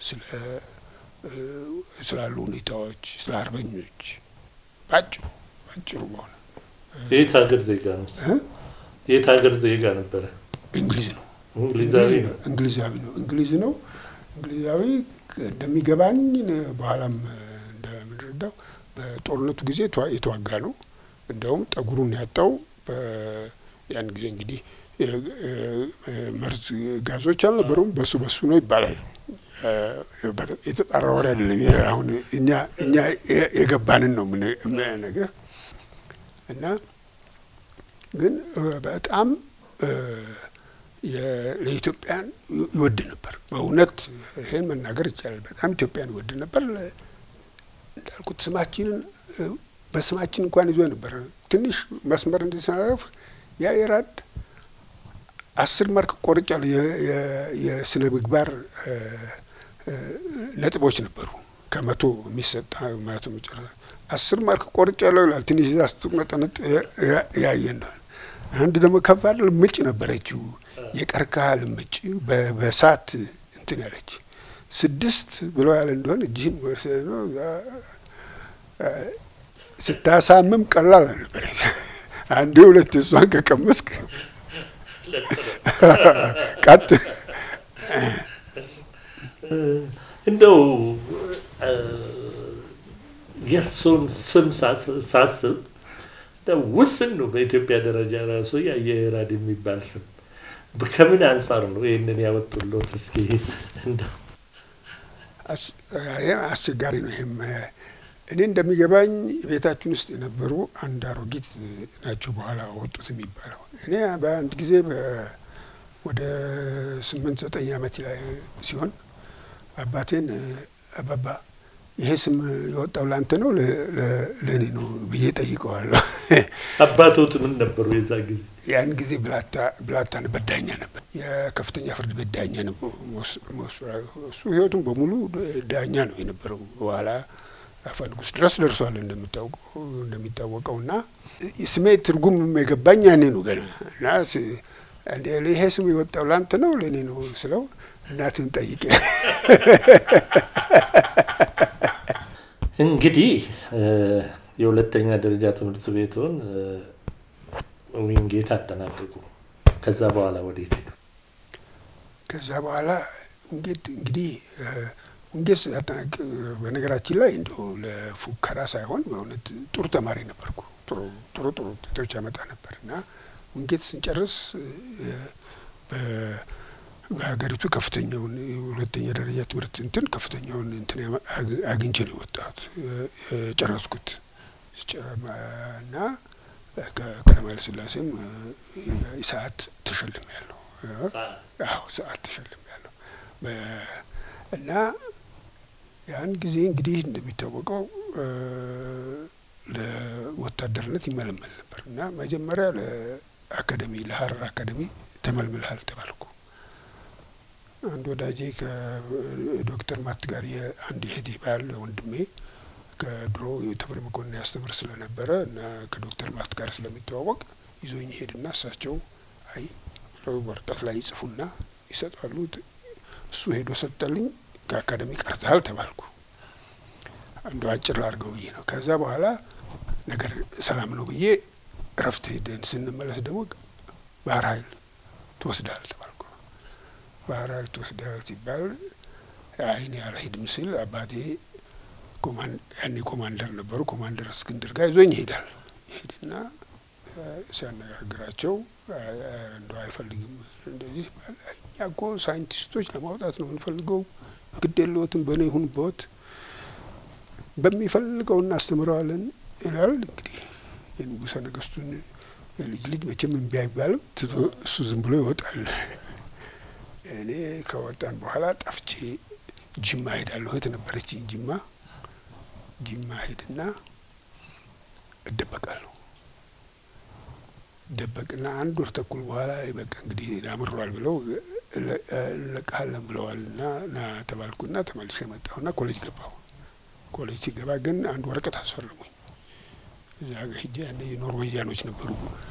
Speaker 2: ስላሉ ሁኔታዎች፣ ስለ አርበኞች ባጭሩ ባጭሩ በሆነ
Speaker 1: የት ሀገር ዜጋ ነው? የት ሀገር ዜጋ ነበረ?
Speaker 2: እንግሊዝ ነው።
Speaker 1: እንግሊዛዊ ነው።
Speaker 2: እንግሊዛዊ ነው። እንግሊዝ ነው። እንግሊዛዊ እንደሚገባኝ በኋላም እንደምንረዳው በጦርነቱ ጊዜ የተዋጋ ነው። እንደውም ጠጉሩን ያጣው ያን ጊዜ እንግዲህ መርዝ ጋዞች አልነበሩም። በሱ በሱ ነው ይባላል። የተጣራ ወሬ አይደለም። አሁን እኛ እኛ የገባንን ነው የምነግርህ እና ግን በጣም ለኢትዮጵያን ይወድ ነበር። በእውነት ይሄን መናገር ይቻላል። በጣም ኢትዮጵያን ይወድ ነበር። እንዳልኩት ስማችንን በስማችን እንኳን ይዞ ነበር። ትንሽ መስመር እንዲሰናረፍ ያ የራድ አስር ማርክ ቆርጫለሁ የስነ ምግባር ነጥቦች ነበሩ። ከመቶ የሚሰጥ መቶ መጨረሻ አስር ማርክ ቆርጫለሁ ይላል። ትንሽ ዛ ስትቁነጠነጥ ያየ እንደሆነ አንድ ደግሞ ከባድ ልምጭ ነበረችው፣ የቀርከሃ ልምጭ በሳት እንትን ያለች ስድስት ብለው ያለ እንደሆነ እጅህን ነው ስታሳምም ቀላል አልነበረች። አንዴ ሁለት እሷን ከቀመስክ ቀጥ
Speaker 1: እንደው የእርሱን ስም ሳስብ ውስን ነው። በኢትዮጵያ ደረጃ ራሱ የአየራድ የሚባል ስም ከምን አንጻር ነው ይህንን ያወጡሎት? እስኪ እንደው
Speaker 2: አስቸጋሪ ነው። ይህም እኔ እንደሚገባኝ ቤታችን ውስጥ የነበሩ አንድ አሮጊት ናቸው በኋላ ወጡት የሚባለው። እኔ በአንድ ጊዜ ወደ ስምንት ዘጠኝ ዓመት ላይ ሲሆን አባቴን አባባ ይሄ ስም የወጣው ለአንተ ነው ለእኔ ነው ብዬ ጠይቀዋለሁ።
Speaker 1: አባቶት ምን ነበሩ የዛ ጊዜ?
Speaker 2: ያን ጊዜ ብላታ ነበር፣ ዳኛ ነበር፣ የከፍተኛ ፍርድ ቤት ዳኛ ነበር። እሱ ህይወቱን በሙሉ ዳኛ ነው የነበረው። በኋላ አፈ ንጉሥ ድረስ ደርሷል እንደሚታወቀው እና ስሜ ትርጉም የገባኝ ያኔ ነው ገና እና ይሄ ስም የወጣው ለአንተ ነው ለእኔ ነው ስለው እናትን ጠይቄ
Speaker 1: እንግዲህ የሁለተኛ ደረጃ ትምህርት ቤቱን ዊንጌት አጠናቀቁ። ከዛ በኋላ ወዴት ሄዱ?
Speaker 2: ከዛ በኋላ ውንጌት እንግዲህ ውንጌት አጠናቅ በነገራችን ላይ እንዲሁ ለፉከራ ሳይሆን በእውነት ጥሩ ተማሪ ነበርኩ። ጥሩ ጥሩ ጥሩ ውጤቶች ያመጣ ነበር እና ውንጌት ስንጨርስ በሀገሪቱ ከፍተኛውን ሁለተኛ ደረጃ ትምህርት እንትን ከፍተኛውን እንትን አግኝቼ ነው የወጣሁት የጨረስኩት እና ከቀዳማዊ ኃይለ ሥላሴም ሰዓት ተሸልም ያለው አዎ ሰዓት ተሸልም ያለው እና ያን ጊዜ እንግዲህ እንደሚታወቀው ለወታደርነት ይመለመል ነበር እና መጀመሪያ ለአካደሚ ለሀረር አካደሚ ተመልምልሃል ተባልኩ። አንድ ወዳጄ ከዶክተር ማት ጋር የአንድ እህቴ ባል ወንድሜ ከድሮ ተፈሪ መኮንን ያስተምር ስለነበረ እና ከዶክተር ማት ጋር ስለሚተዋወቅ ይዞኝ ሄድና እሳቸው አይ ወረቀት ላይ ይጽፉና ይሰጣሉ። እሱ ሄዶ ሰጠልኝ። ከአካደሚ ቀርተሃል ተባልኩ። አንዱ አጭር አድርገው ብዬ ነው። ከዛ በኋላ ነገር ሰላም ነው ብዬ እረፍት ሄደን ስንመለስ ደግሞ ባህር ኃይል ትወስዳል ተባልኩ። ባህር ኃይል ትወስዳል ሲባል አይኔ አልሄድም ስል አባቴ ያኔ ኮማንደር ነበሩ። ኮማንደር እስክንድር ጋር ይዞኝ ይሄዳል። ይሄድና ሲያነጋግራቸው እንደው አይፈልግም እንደዚህ እኛ እኮ ሳይንቲስቶች ለማውጣት ነው የምንፈልገው፣ ግድ የለዎትም በእኔ ይሁን በዎት በሚፈልገው እናስተምረዋለን ይላል። እንግዲህ የንጉሠ ነገሥቱን የልጅ ልጅ መቼም እምቢ አይባልም። ትቶ እሱ ዝም ብሎ ይወጣል። እኔ ከወጣን በኋላ ጠፍቼ ጅማ ሄዳለሁ። እህት ነበረችኝ ጅማ ጅማ ሄድና እደበቃለሁ። ደበቅና አንድ ወር ተኩል በኋላ በቃ እንግዲህ አምሯል ብለው እንለቅሃለን ብለዋል እና ና ተባልኩና ተመልሼ መጣሁና ኮሌጅ ገባሁ። ኮሌጅ ሲገባ ግን አንድ ወረቀት አስፈረሙኝ። እዚያ ጋ ሂጄ ያኔ ኖርዌጂያኖች ነበሩ፣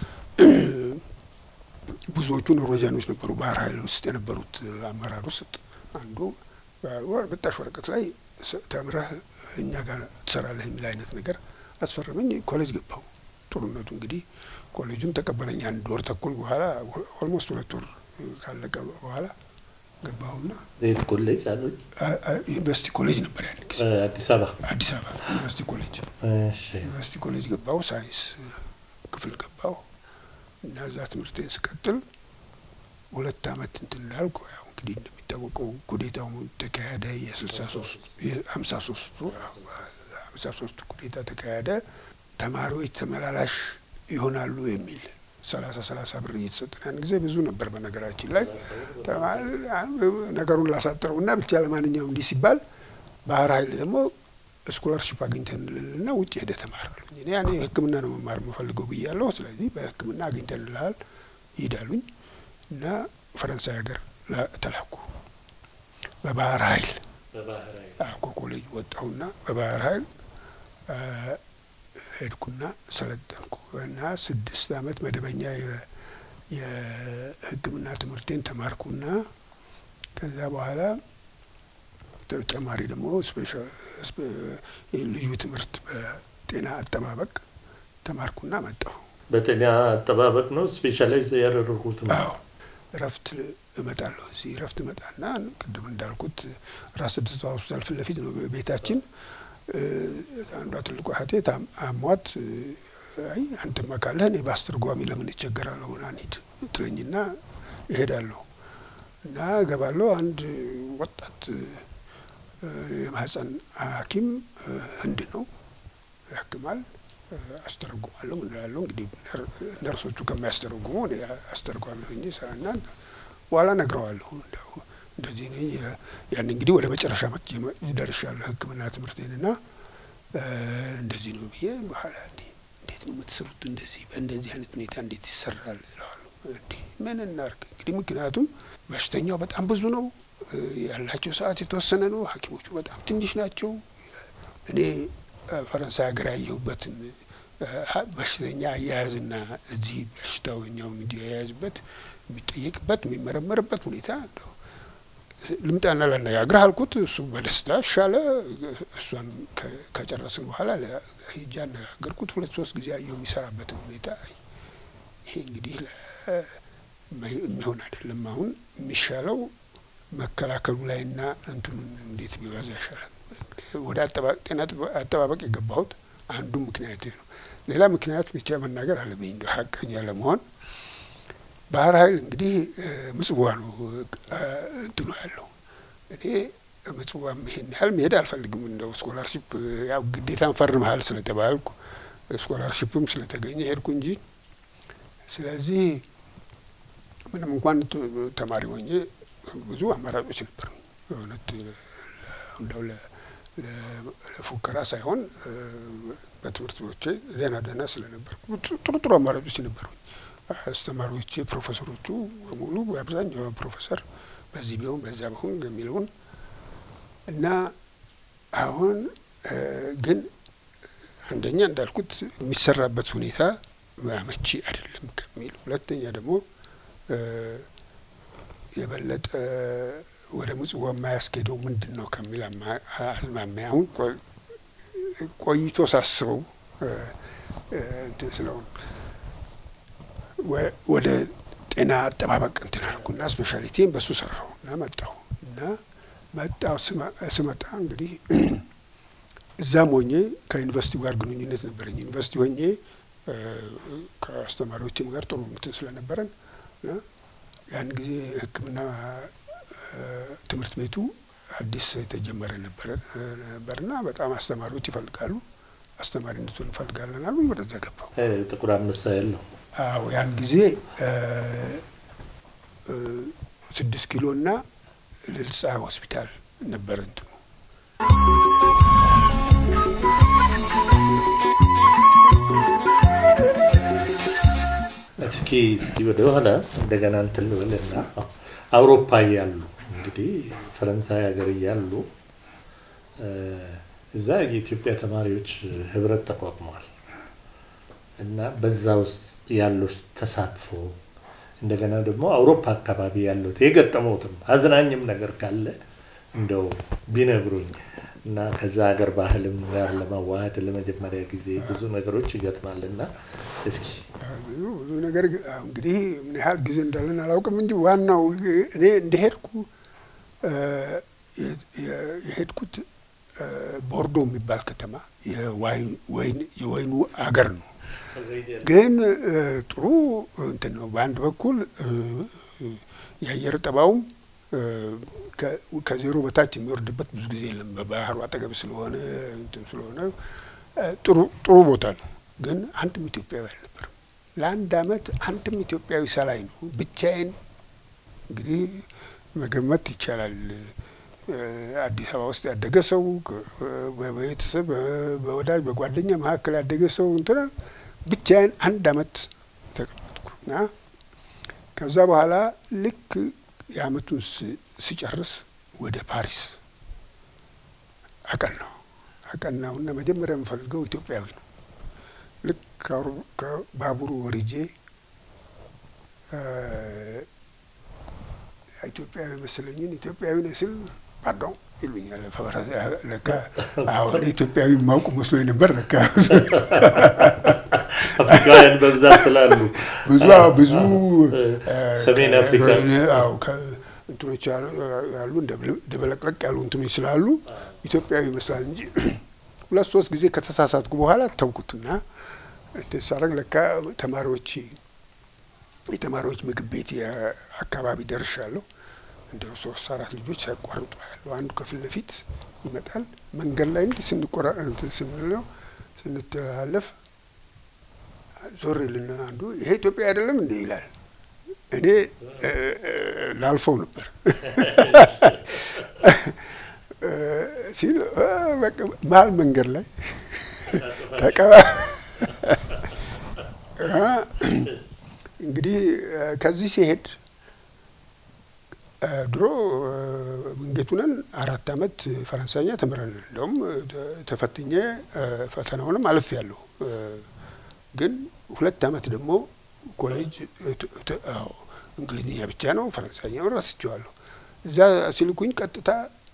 Speaker 2: ብዙዎቹ ኖርዌጂያኖች ነበሩ ባህር ኃይል ውስጥ የነበሩት አመራር ውስጥ አንዱ በጣሽ ወረቀት ላይ ተምረህ እኛ ጋር ትሰራለህ የሚል አይነት ነገር አስፈረመኝ። ኮሌጅ ገባሁ። ጥሩነቱ እንግዲህ ኮሌጁን ተቀበለኝ። አንድ ወር ተኩል በኋላ ኦልሞስት ሁለት ወር ካለቀ በኋላ ገባሁና
Speaker 1: የት ኮሌጅ አሉ?
Speaker 2: ዩኒቨርሲቲ ኮሌጅ ነበር ያን ጊዜ
Speaker 1: አዲስ አበባ
Speaker 2: አዲስ አበባ ዩኒቨርሲቲ ኮሌጅ ዩኒቨርሲቲ ኮሌጅ ገባሁ። ሳይንስ ክፍል ገባሁ እና እዛ ትምህርቴን ስቀጥል ሁለት አመት እንትን ላልኩ ያው እንግዲህ እንደሚታወቀው ኩዴታው ተካሄደ። የስልሳ ሶስት የሀምሳ ሶስቱ ሀምሳ ሶስቱ ኩዴታ ተካሄደ። ተማሪዎች ተመላላሽ ይሆናሉ የሚል ሰላሳ ሰላሳ ብር እየተሰጠን ያን ጊዜ ብዙ ነበር። በነገራችን ላይ ነገሩን ላሳጥረው እና ብቻ ለማንኛውም እንዲህ ሲባል ባህር ኃይል ደግሞ ስኮላርሽፕ አግኝተንልና ውጭ ሄደ ተማራሉኝ። እኔ ያኔ ሕክምና ነው መማር የምፈልገው ብያለሁ። ስለዚህ በሕክምና አግኝተንልሃል ይሄዳሉኝ እና ፈረንሳይ ሀገር ተላኩ በባህር ኃይል ከኮሌጅ ወጣሁና በባህር ኃይል ሄድኩና ሰለጠንኩ እና ስድስት አመት መደበኛ የሕክምና ትምህርቴን ተማርኩና ከዛ በኋላ ተጨማሪ ደግሞ ልዩ ትምህርት በጤና አጠባበቅ ተማርኩና መጣሁ።
Speaker 1: በጤና አጠባበቅ ነው ስፔሻላይዝ ያደረጉት?
Speaker 2: አዎ እረፍት እመጣለሁ። እዚህ እረፍት እመጣና ቅድም እንዳልኩት ራስ ደስታ ሆስፒታል ፊት ለፊት ነው ቤታችን። አንዷ ትልቁ እህቴ አሟት፣ አይ አንተማ ካለህ እኔ በአስተርጓሚ ለምን እቸገራለሁ ና እንሂድ ትለኝና እሄዳለሁ እና እገባለሁ። አንድ ወጣት የማህፀን ሐኪም ህንድ ነው ያክማል። አስተረጉማለሁ ምን እላለሁ እንግዲህ ነርሶቹ ከሚያስተረጉሙ እኔ አስተርጓሚ ሆኜ ስራና በኋላ ነግረዋለሁ። እንደዚህ ነኝ። ያን እንግዲህ ወደ መጨረሻ ደርሻለሁ ሕክምና ትምህርቴንና እንደዚህ ነው ብዬ በኋላ እንዴት ነው የምትሰሩት? እንደዚህ በእንደዚህ አይነት ሁኔታ እንዴት ይሰራል እለዋለሁ። እንዴ ምን እናርግ እንግዲህ ምክንያቱም በሽተኛው በጣም ብዙ ነው፣ ያላቸው ሰዓት የተወሰነ ነው፣ ሐኪሞቹ በጣም ትንሽ ናቸው። እኔ ፈረንሳይ ሀገር ያየሁበትን በሽተኛ አያያዝና እዚህ በሽታው እኛው እንዲያያዝበት የሚጠየቅበት የሚመረመርበት ሁኔታ እንደው ልምጣና ላነጋግርህ አልኩት። እሱ በደስታ ሻለ። እሷን ከጨረስን በኋላ ሂጄ አነጋገርኩት። ሁለት ሶስት ጊዜ አየሁ የሚሰራበትን ሁኔታ። ይሄ እንግዲህ የሚሆን አይደለም። አሁን የሚሻለው መከላከሉ ላይና እንትኑን እንዴት ቢበዛ ይሻላል። ወደ ጤና አጠባበቅ የገባሁት አንዱ ምክንያት ነው። ሌላ ምክንያት ብቻ መናገር አለብኝ እንደ ሀቀኛ ለመሆን ባህር ኃይል እንግዲህ ምጽዋ ነው እንትኑ ያለው። እኔ ምጽዋም ይሄን ያህል መሄድ አልፈልግም። እንደው ስኮላርሽፕ ያው ግዴታን ፈርመሃል ስለተባልኩ ስኮላርሽፕም ስለተገኘ ሄድኩ እንጂ ስለዚህ ምንም እንኳን ተማሪ ሆኜ ብዙ አማራጮች ነበሩ። እውነት እንደው ለፉከራ ሳይሆን በትምህርት ቤቶቼ ደህና ደህና ስለነበርኩ ጥሩ ጥሩ አማራጮች ነበሩኝ። አስተማሪዎች ፕሮፌሰሮቹ በሙሉ በአብዛኛው ፕሮፌሰር በዚህ ቢሆን በዛ ቢሆን የሚለውን እና አሁን ግን አንደኛ እንዳልኩት የሚሰራበት ሁኔታ አመቺ አይደለም ከሚል፣ ሁለተኛ ደግሞ የበለጠ ወደ ምጽዋ የማያስኬደው ምንድን ነው ከሚል አዝማሚያ አሁን ቆይቶ ሳስበው እንትን ስለሆነ ወደ ጤና አጠባበቅ እንትን አልኩና ስፔሻሊቲን በሱ ሰራሁ እና መጣሁ እና መጣሁ ስመጣ እንግዲህ እዛም ሆኜ ከዩኒቨርሲቲው ጋር ግንኙነት ነበረኝ። ዩኒቨርሲቲ ሆኜ ከአስተማሪዎችም ጋር ጥሩ እንትን ስለነበረን ያን ጊዜ ሕክምና ትምህርት ቤቱ አዲስ የተጀመረ ነበርና በጣም አስተማሪዎች ይፈልጋሉ፣ አስተማሪነቱን እንፈልጋለን አሉ። ወደዛ ገባሁ።
Speaker 1: ጥቁር አንበሳ ያለው
Speaker 2: አዎ ያን ጊዜ ስድስት ኪሎ እና ልልጻ ሆስፒታል ነበረ እንትኑ።
Speaker 1: እስኪ እስኪ ወደ ኋላ እንደገና እንትን ልበልና አውሮፓ እያሉ እንግዲህ ፈረንሳይ ሀገር እያሉ እዛ የኢትዮጵያ ተማሪዎች ህብረት ተቋቁመዋል እና በዛ ውስጥ ያለው ተሳትፎ እንደገና ደግሞ አውሮፓ አካባቢ ያለው የገጠመውትም አዝናኝም ነገር ካለ እንደው ቢነግሩኝ እና ከዛ ሀገር ባህልም ጋር ለመዋሃድ ለመጀመሪያ ጊዜ ብዙ ነገሮች ይገጥማል እና እስኪ
Speaker 2: ብዙ ነገር እንግዲህ ምን ያህል ጊዜ እንዳለን አላውቅም እንጂ ዋናው እኔ እንደሄድኩ የሄድኩት ቦርዶ የሚባል ከተማ የወይኑ አገር ነው። ግን ጥሩ እንትን ነው። በአንድ በኩል የአየር ጠባውም ከዜሮ በታች የሚወርድበት ብዙ ጊዜ የለም። በባህሩ አጠገብ ስለሆነ እንትን ስለሆነ ጥሩ ጥሩ ቦታ ነው። ግን አንድም ኢትዮጵያዊ አልነበርም። ለአንድ አመት አንድም ኢትዮጵያዊ ሳላይ ነው ብቻዬን። እንግዲህ መገመት ይቻላል። አዲስ አበባ ውስጥ ያደገ ሰው በቤተሰብ በወዳጅ በጓደኛ መካከል ያደገ ሰው እንትና ብቻዬን አንድ አመት ተቀመጥኩ እና ከዛ በኋላ ልክ የአመቱን ስጨርስ ወደ ፓሪስ አቀናው አቀናውና መጀመሪያ የምፈልገው ኢትዮጵያዊ ነው። ልክ ከባቡሩ ወርጄ ኢትዮጵያዊ መሰለኝን ኢትዮጵያዊ ነህ ስል ፓርዶን ይሉኛል። ለካ አሁን ኢትዮጵያዊ ማውቁ መስሎኝ ነበር። ለካ
Speaker 1: አፍሪካውያን በብዛት ስላሉ
Speaker 2: ብዙ ብዙ
Speaker 1: ሰሜን አፍሪካ
Speaker 2: አዎ እንትኖች ያሉ ደበለቅለቅ ያሉ እንትኖች ስላሉ ኢትዮጵያዊ ይመስላል እንጂ ሁለት ሶስት ጊዜ ከተሳሳትኩ በኋላ ተውኩትና እንትን ሳደርግ ለካ ተማሪዎች የተማሪዎች ምግብ ቤት አካባቢ ደርሻለሁ። እንደ ሶስት አራት ልጆች ሳያቋርጡ ያለው አንዱ ከፊት ለፊት ይመጣል። መንገድ ላይ እንዲህ ስንቆራ እንትን ስንለው ስንተላለፍ ዞር ይልና አንዱ ይሄ ኢትዮጵያ አይደለም እንዴ ይላል። እኔ ላልፈው ነበር ሲል መሀል መንገድ ላይ ተቀባ እንግዲህ ከዚህ ሲሄድ ድሮ ውንጌት ሁነን አራት አመት ፈረንሳይኛ ተምረን እንደውም ተፈትኜ ፈተናውንም አልፍ ያለሁ ግን ሁለት አመት ደግሞ ኮሌጅ እንግሊዝኛ ብቻ ነው፣ ፈረንሳይኛውን ረስቼዋለሁ። እዛ ሲልኩኝ ቀጥታ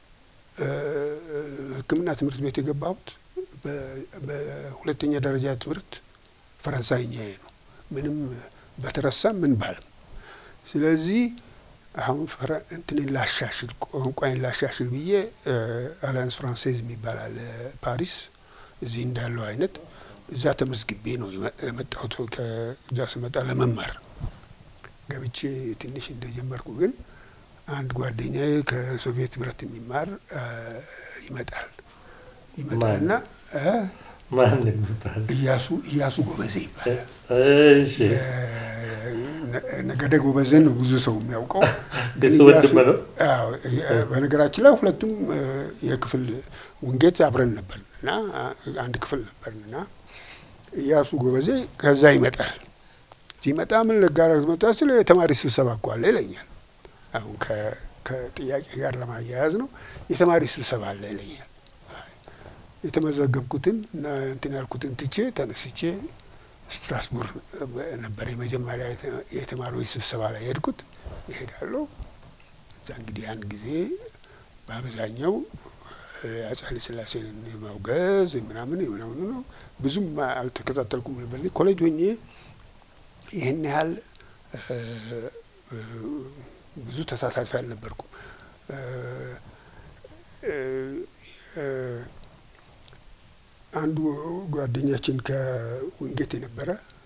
Speaker 2: ሕክምና ትምህርት ቤት የገባሁት በሁለተኛ ደረጃ ትምህርት ፈረንሳይኛ ነው፣ ምንም በተረሳ ምን ባለም። ስለዚህ አሁን እንትንን ላሻሽል ቋንቋይን ላሻሽል ብዬ አሊያንስ ፍራንሴዝ የሚባል አለ ፓሪስ፣ እዚህ እንዳለው አይነት እዛ ተመዝግቤ ነው የመጣሁት። ከዛ ስመጣ ለመማር ገብቼ ትንሽ እንደጀመርኩ ግን አንድ ጓደኛዬ ከሶቪየት ህብረት የሚማር ይመጣል ይመጣልና
Speaker 1: ማን የሚባል
Speaker 2: እያሱ እያሱ ጎበዜ ይባላል።
Speaker 1: እሺ
Speaker 2: ነገደ ጎበዘን ነው ብዙ ሰው የሚያውቀው።
Speaker 1: እሱ ወንድም ነው።
Speaker 2: አዎ፣ በነገራችን ላይ ሁለቱም የክፍል ውንጌት አብረን ነበር እና አንድ ክፍል ነበር እና እያሱ ጎበዜ ከዛ ይመጣል። ሲመጣ ምን ልጋራ መጣ ስለ የተማሪ ስብሰባ እኮ አለ ይለኛል። አሁን ከጥያቄ ጋር ለማያያዝ ነው። የተማሪ ስብሰባ አለ ይለኛል። የተመዘገብኩትን እና እንትን ያልኩትን ትቼ ተነስቼ ስትራስቡርግ ነበር የመጀመሪያ የተማሪዎች ስብሰባ ላይ የሄድኩት። ይሄዳለሁ እዛ እንግዲህ ያን ጊዜ በአብዛኛው አፄ ኃይለ ሥላሴን የማውገዝ ምናምን ምናምን ነው። ብዙም አልተከታተልኩም ነበር። ኮሌጅ ሆኜ ይህን ያህል ብዙ ተሳታፊ አልነበርኩም። አንዱ ጓደኛችን ከውንጌት የነበረ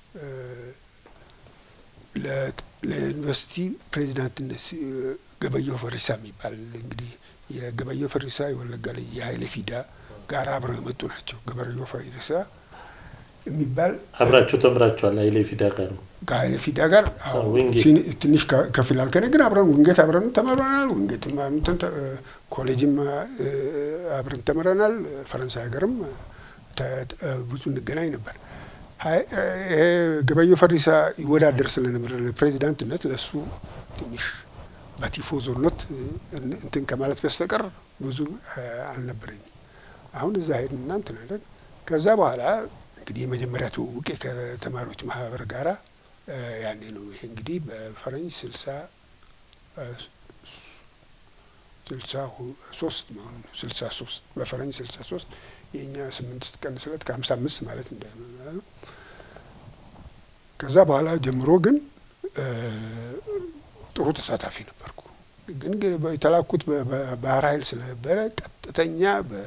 Speaker 2: ለዩኒቨርሲቲ ፕሬዚዳንትነት ገበየሁ ፈሪሳ የሚባል እንግዲህ የገበየሁ ፈሪሳ የወለጋ ልጅ የሀይሌ ፊዳ ጋር አብረው የመጡ ናቸው። ገበየሁ ፈሪሳ የሚባል
Speaker 1: አብራችሁ ተምራችኋል? ሀይሌ ፊዳ ጋር ነው።
Speaker 2: ከሀይሌ ፊዳ ጋር ትንሽ ከፍ ይላል ከኔ ግን አብረን ውንጌት አብረን ተምረናል። ውንጌት ኮሌጅም አብረን ተምረናል። ፈረንሳይ ሀገርም ብዙ እንገናኝ ነበር። ገበየሁ ፈሪሳ ይወዳደር ስለነበር ለፕሬዚዳንትነት ለእሱ ትንሽ በቲፎዞነት እንትን ከማለት በስተቀር ብዙ አልነበረኝም። አሁን እዛ ሄድንና እንትን አለን። ከዛ በኋላ እንግዲህ የመጀመሪያ ትውውቄ ከተማሪዎች ማህበር ጋራ ያኔ ነው። ይሄ እንግዲህ በፈረንጅ ስልሳ ስልሳ ሶስት መሆኑ ነው። ስልሳ ሶስት በፈረንጅ ስልሳ ሶስት የእኛ ስምንት ስትቀንስለት ከሀምሳ አምስት ማለት እንደ ከዛ በኋላ ጀምሮ ግን ጥሩ ተሳታፊ ነበርኩ። ግን የተላኩት በባህር ኃይል ስለነበረ ቀጥተኛ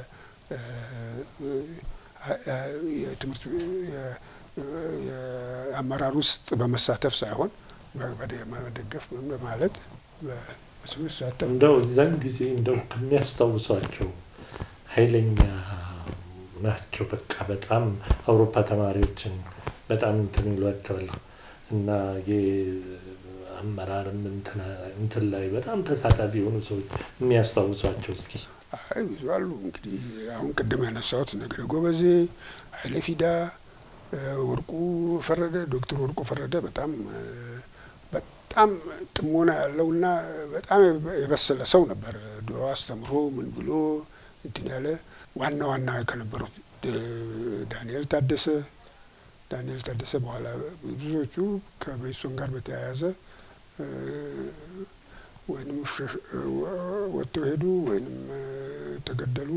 Speaker 2: የትምህርት የአመራር ውስጥ በመሳተፍ ሳይሆን በመደገፍ በማለት ስሳተፍ
Speaker 1: እንደው እዛን ጊዜ እንደው ከሚያስታውሷቸው ኃይለኛ ናቸው። በቃ በጣም አውሮፓ ተማሪዎችን በጣም እንትን ይሏቸዋል እና የአመራርም እንትን ላይ በጣም ተሳታፊ የሆኑ ሰዎች የሚያስታውሷቸው እስኪ።
Speaker 2: አይ ብዙ አሉ። እንግዲህ አሁን ቅድም ያነሳሁት ነገደ ጎበዜ፣ ኃይሌ ፊዳ፣ ወርቁ ፈረደ፣ ዶክተር ወርቁ ፈረደ በጣም በጣም ጥሞና ያለውና በጣም የበሰለ ሰው ነበር። ድሮ አስተምሮ ምን ብሎ እንትን ያለ ዋና ዋና ከነበሩት ዳንኤል ታደሰ ዳንኤል ታደሰ በኋላ ብዙዎቹ ከመኢሶን ጋር በተያያዘ ወይንም ወጥተው ሄዱ ወይንም ተገደሉ።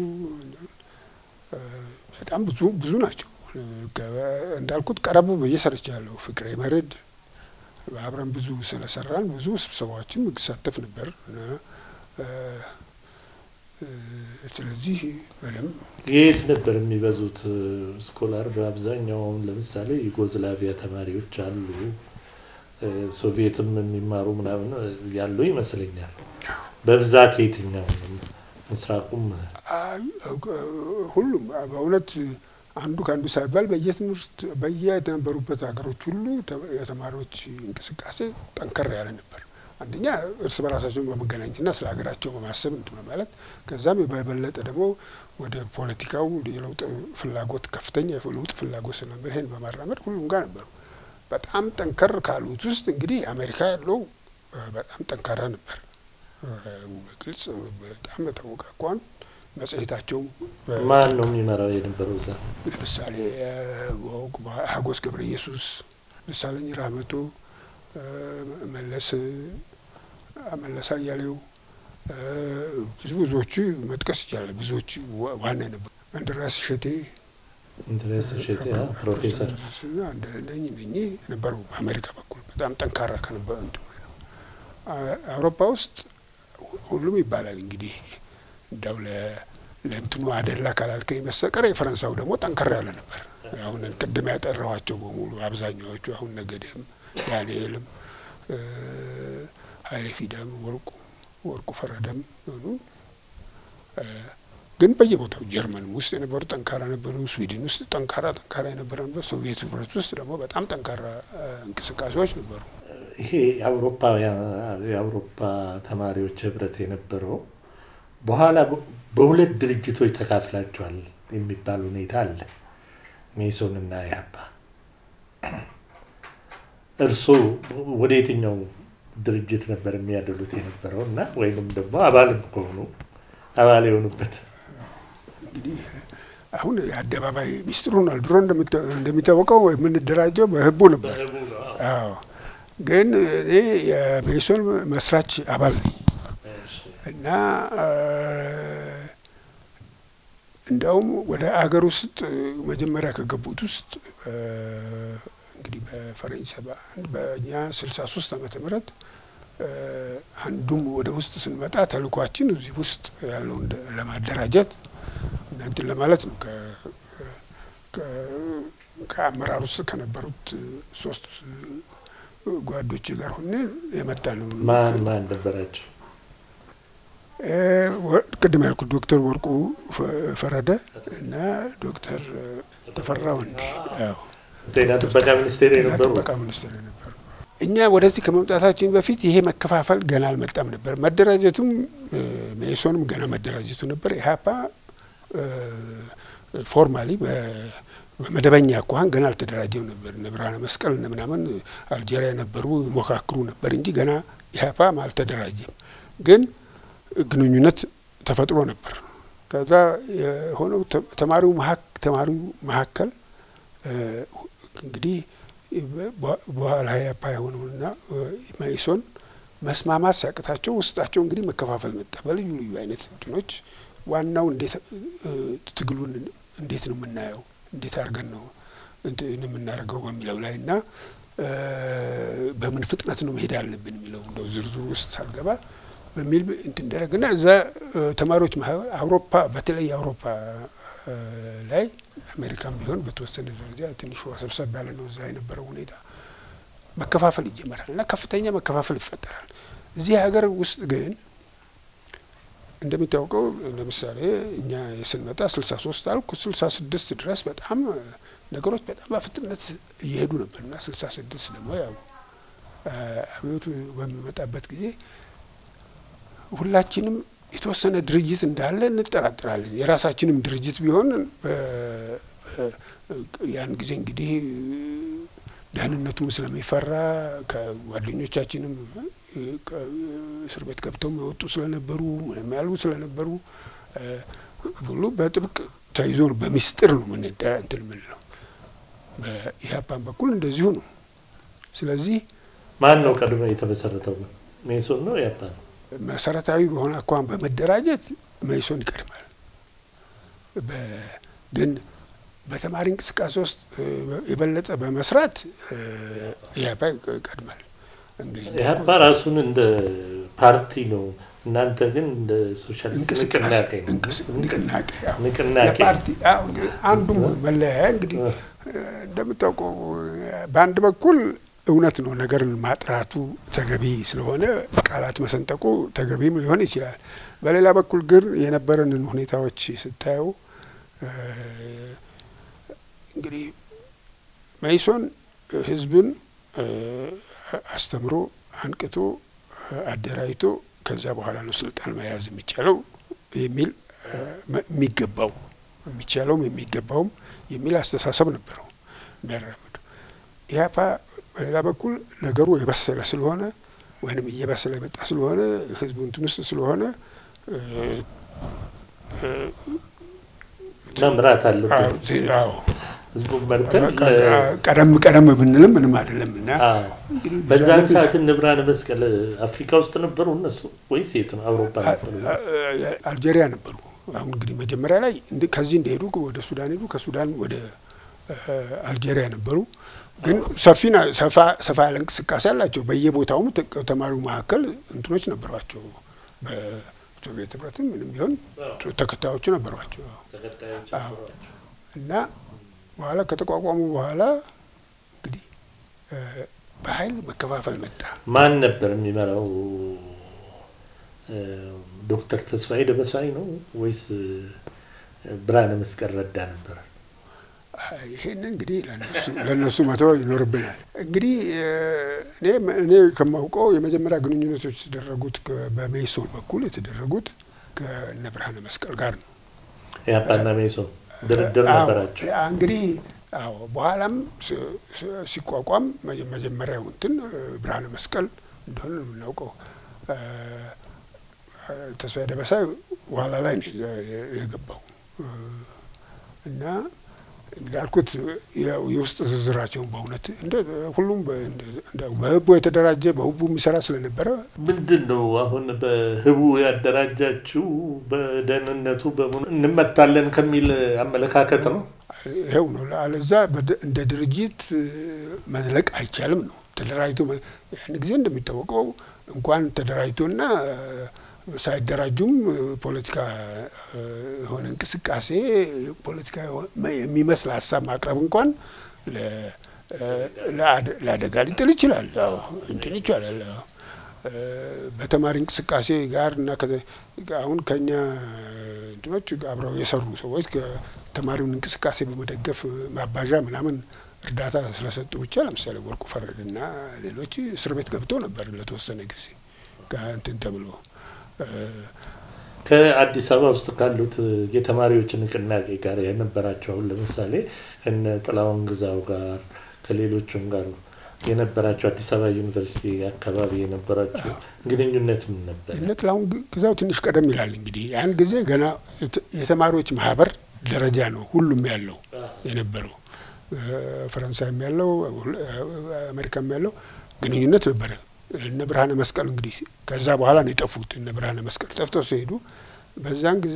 Speaker 2: በጣም ብዙ ብዙ ናቸው። እንዳልኩት ቀረብ ብዬ ሰርቻለሁ። ፍቅሬ መርድ አብረን ብዙ ስለሰራን ብዙ ስብሰባዎችን እሳተፍ ነበር እና ስለዚህ በደምብ
Speaker 1: የት ነበር የሚበዙት ስኮላር? በአብዛኛው አሁን ለምሳሌ ዩጎዝላቪያ ተማሪዎች አሉ፣ ሶቪየትም የሚማሩ ምናምን ያሉ ይመስለኛል። በብዛት የትኛው ምስራቁም
Speaker 2: ሁሉም በእውነት አንዱ ከአንዱ ሳይባል በየትምህርት በየነበሩበት ሀገሮች ሁሉ የተማሪዎች እንቅስቃሴ ጠንከር ያለ ነበር። አንደኛ እርስ በራሳቸውን በመገናኘትና ስለ ሀገራቸው በማሰብ እንትን ማለት ከዛም በበለጠ ደግሞ ወደ ፖለቲካው የለውጥ ፍላጎት ከፍተኛ የለውጥ ፍላጎት ስለነበር ይሄን በማራመድ ሁሉም ጋር ነበሩ። በጣም ጠንከር ካሉት ውስጥ እንግዲህ አሜሪካ ያለው በጣም ጠንካራ ነበር። በግልጽ በጣም በታወቀ አኳን መጽሔታቸው
Speaker 1: ማን ነው የሚመራው የነበረው እዛ?
Speaker 2: ለምሳሌ ሀጎስ ገብረ ኢየሱስ፣ ደሳለኝ ራህመቶ፣ መለስ መለስ አያሌው ብዙ ብዙዎቹ መጥቀስ ይቻላል። ብዙዎቹ ዋና የነበሩ እንድራስ እሸቴ
Speaker 1: እንድራስ እሸቴ ፕሮፌሰር
Speaker 2: እንደኝ እኝ ነበሩ። በአሜሪካ በኩል በጣም ጠንካራ ከነበረ እንትኑ ነው። አውሮፓ ውስጥ ሁሉም ይባላል እንግዲህ እንዳው ለእንትኑ አደላ ካላልከኝ በስተቀር የፈረንሳዩ ደግሞ ጠንከር ያለ ነበር። አሁን ቅድም ያጠራኋቸው በሙሉ አብዛኛዎቹ አሁን ነገዴም፣ ዳንኤልም፣ ኃይሌ ፊዳም፣ ወርቁ ወርቁ ፈረደም ሆኑ ግን በየቦታው ጀርመንም ውስጥ የነበሩ ጠንካራ ነበሩ። ስዊድን ውስጥ ጠንካራ ጠንካራ የነበረ ነበር። ሶቪየት ህብረት ውስጥ ደግሞ በጣም ጠንካራ እንቅስቃሴዎች ነበሩ።
Speaker 1: ይሄ የአውሮፓ የአውሮፓ ተማሪዎች ህብረት የነበረው በኋላ በሁለት ድርጅቶች ተካፍላቸዋል የሚባል ሁኔታ አለ። ሜሶን እና ኢህአፓ። እርስዎ ወደ የትኛው ድርጅት ነበር የሚያደሉት የነበረው እና ወይንም ደግሞ አባልም ከሆኑ አባል የሆኑበት?
Speaker 2: እንግዲህ አሁን የአደባባይ ሚስጥሩ ሆኗል። ድሮ እንደሚታወቀው የምንደራጀው በህቡ ነበር። አዎ፣ ግን እኔ የሜሶን መስራች አባል ነኝ እና እንዲያውም ወደ አገር ውስጥ መጀመሪያ ከገቡት ውስጥ እንግዲህ በፈረንጅ ሰባ አንድ በእኛ ስልሳ ሶስት ዓመተ ምህረት አንዱም ወደ ውስጥ ስንመጣ ተልኳችን እዚህ ውስጥ ያለውን ለማደራጀት እናንትን ለማለት ነው። ከአመራር ውስጥ ከነበሩት ሶስት ጓዶች ጋር ሆነ የመጣ ነው።
Speaker 1: ማን ማን ነበራቸው?
Speaker 2: ቅድም ያልኩት ዶክተር ወርቁ ፈረደ እና ዶክተር ተፈራ ወንዴ
Speaker 1: ጤና ጥበቃ ሚኒስቴር የነበሩ
Speaker 2: ጥበቃ ሚኒስቴር የነበሩ እኛ ወደዚህ ከመምጣታችን በፊት ይሄ መከፋፈል ገና አልመጣም ነበር። መደራጀቱም መኢሶንም ገና መደራጀቱ ነበር። ኢህአፓ ፎርማሊ በመደበኛ አኳኋን ገና አልተደራጀም ነበር። እነ ብርሃነ መስቀል እነ ምናምን አልጄሪያ የነበሩ ይሞካክሩ ነበር እንጂ ገና ኢህአፓም አልተደራጀም። ግን ግንኙነት ተፈጥሮ ነበር። ከዛ የሆነው ተማሪው ተማሪው መካከል እንግዲህ በኋላ ኢህአፓ የሆነውና መኢሶን መስማማት ሲያቅታቸው ውስጣቸው እንግዲህ መከፋፈል መጣ። በልዩ ልዩ አይነት እንትኖች ዋናው እንዴት ትግሉን እንዴት ነው የምናየው፣ እንዴት አድርገን ነው እንትን የምናደርገው በሚለው ላይ እና በምን ፍጥነት ነው መሄድ ያለብን የሚለው እንደው ዝርዝሩ ውስጥ ሳልገባ በሚል እንትን ደረግና እዛ ተማሪዎች አውሮፓ በተለይ አውሮፓ ላይ አሜሪካም ቢሆን በተወሰነ ደረጃ ትንሽ ሰብሰብ ያለ ነው። እዛ የነበረው ሁኔታ መከፋፈል ይጀመራል እና ከፍተኛ መከፋፈል ይፈጠራል። እዚህ ሀገር ውስጥ ግን እንደሚታወቀው ለምሳሌ እኛ ስንመጣ ስልሳ ሶስት አልኩ ስልሳ ስድስት ድረስ በጣም ነገሮች በጣም በፍጥነት እየሄዱ ነበር እና ስልሳ ስድስት ደግሞ ያው አብዮቱ በሚመጣበት ጊዜ ሁላችንም የተወሰነ ድርጅት እንዳለ እንጠራጠራለን። የራሳችንም ድርጅት ቢሆን ያን ጊዜ እንግዲህ ደህንነቱም ስለሚፈራ ከጓደኞቻችንም እስር ቤት ገብተው የወጡ ስለነበሩ ምንም ያሉ ስለነበሩ ሁሉ በጥብቅ ተይዞ ነው በሚስጥር ነው ምን እንትን የምንለው። በኢህአፓን በኩል እንደዚሁ ነው። ስለዚህ
Speaker 1: ማን ነው ቀድሞ የተመሰረተው? ሜሶን ነው ኢህአፓ ነው?
Speaker 2: መሰረታዊ በሆነ አኳኋን በመደራጀት መኢሶን ይቀድማል። ግን በተማሪ እንቅስቃሴ ውስጥ የበለጠ በመስራት ኢህአፓ ይቀድማል። እንግዲህ
Speaker 1: ኢህአፓ ራሱን እንደ ፓርቲ ነው እናንተ ግን እንደ ሶሻል ንቅናቄ
Speaker 2: ንቅናቄ
Speaker 1: ንቅናቄ
Speaker 2: ፓርቲ አንዱም መለያ እንግዲህ እንደምታውቀው በአንድ በኩል እውነት ነው ነገርን ማጥራቱ ተገቢ ስለሆነ ቃላት መሰንጠቁ ተገቢም ሊሆን ይችላል። በሌላ በኩል ግን የነበረንን ሁኔታዎች ስታየው እንግዲህ መኢሶን ህዝብን አስተምሮ አንቅቶ አደራጅቶ ከዛ በኋላ ነው ስልጣን መያዝ የሚቻለው የሚል የሚገባው የሚቻለውም የሚገባውም የሚል አስተሳሰብ ነበረው የሚያራምዱ። ኢህአፓ በሌላ በኩል ነገሩ የበሰለ ስለሆነ ወይንም እየበሰለ የመጣ ስለሆነ ህዝቡ እንትን ውስጥ ስለሆነ
Speaker 1: መምራት አለበት።
Speaker 2: አዎ
Speaker 1: ህዝቡ መርተን
Speaker 2: ቀደም ቀደም ብንልም ምንም አይደለም እና
Speaker 1: በዛን ሰዓት እነ ብርሃነ መስቀል አፍሪካ ውስጥ ነበሩ እነሱ ወይስ የት ነው? አውሮፓ ነበሩ?
Speaker 2: አልጄሪያ ነበሩ። አሁን እንግዲህ መጀመሪያ ላይ ከዚህ እንደሄዱ ወደ ሱዳን ሄዱ፣ ከሱዳን ወደ አልጄሪያ ነበሩ። ግን ሰፊ ሰፋ ያለ እንቅስቃሴ አላቸው። በየቦታውም ተማሪው መካከል እንትኖች ነበሯቸው። በሶቪየት ህብረትም ምንም ቢሆን ተከታዮቹ ነበሯቸው እና በኋላ ከተቋቋሙ በኋላ እንግዲህ በኃይል መከፋፈል መጣ።
Speaker 1: ማን ነበር የሚመራው? ዶክተር ተስፋዬ ደበሳይ ነው ወይስ ብርሃነ መስቀል ረዳ ነበር?
Speaker 2: ይህን እንግዲህ ለእነሱ መተው ይኖርብናል። እንግዲህ እኔ ከማውቀው የመጀመሪያ ግንኙነቶች የተደረጉት በሜሶን በኩል የተደረጉት ከእነ ብርሃነ መስቀል ጋር ነው።
Speaker 1: ኢህአፓና ሜሶን ድርድር ነበራቸው።
Speaker 2: እንግዲህ አዎ፣ በኋላም ሲቋቋም መጀመሪያው እንትን ብርሃነ መስቀል እንደሆነ ነው የምናውቀው። ተስፋዬ ደበሳይ በኋላ ላይ ነው የገባው እና እንዳልኩት የውስጥ ዝርዝራቸውን በእውነት እንደ ሁሉም በህቡ የተደራጀ በህቡ የሚሰራ ስለነበረ
Speaker 1: ምንድን ነው አሁን በህቡ ያደራጃችሁ በደህንነቱ በሙሉ እንመታለን ከሚል አመለካከት ነው።
Speaker 2: ይኸው ነው። አለዛ እንደ ድርጅት መዝለቅ አይቻልም ነው። ተደራጅቶ ያን ጊዜ እንደሚታወቀው እንኳን ተደራጅቶና ሳይደራጁም ፖለቲካ የሆነ እንቅስቃሴ ፖለቲካ የሚመስል ሀሳብ ማቅረብ እንኳን ለአደጋ ሊጥል ይችላል። እንትን ይቻላል። በተማሪ እንቅስቃሴ ጋር እና አሁን ከኛ እንትኖች አብረው የሰሩ ሰዎች ከተማሪውን እንቅስቃሴ በመደገፍ ማባዣ ምናምን እርዳታ ስለሰጡ ብቻ ለምሳሌ ወርቁ ፈረድና ሌሎች እስር ቤት ገብተው ነበር ለተወሰነ ጊዜ እንትን ተብሎ
Speaker 1: ከአዲስ አበባ ውስጥ ካሉት የተማሪዎች ንቅናቄ ጋር የነበራቸው አሁን ለምሳሌ እነ ጥላሁን ግዛው ጋር ከሌሎቹም ጋር የነበራቸው አዲስ አበባ ዩኒቨርሲቲ አካባቢ የነበራቸው ግንኙነት ምን ነበር?
Speaker 2: እነ ጥላሁን ግዛው ትንሽ ቀደም ይላል። እንግዲህ ያን ጊዜ ገና የተማሪዎች ማህበር ደረጃ ነው ሁሉም ያለው የነበረው ፈረንሳይም ያለው አሜሪካም ያለው ግንኙነት ነበረ። እነ ብርሃነ መስቀል እንግዲህ ከዛ በኋላ ነው የጠፉት። እነ ብርሃነ መስቀል ጠፍተው ሲሄዱ በዛን ጊዜ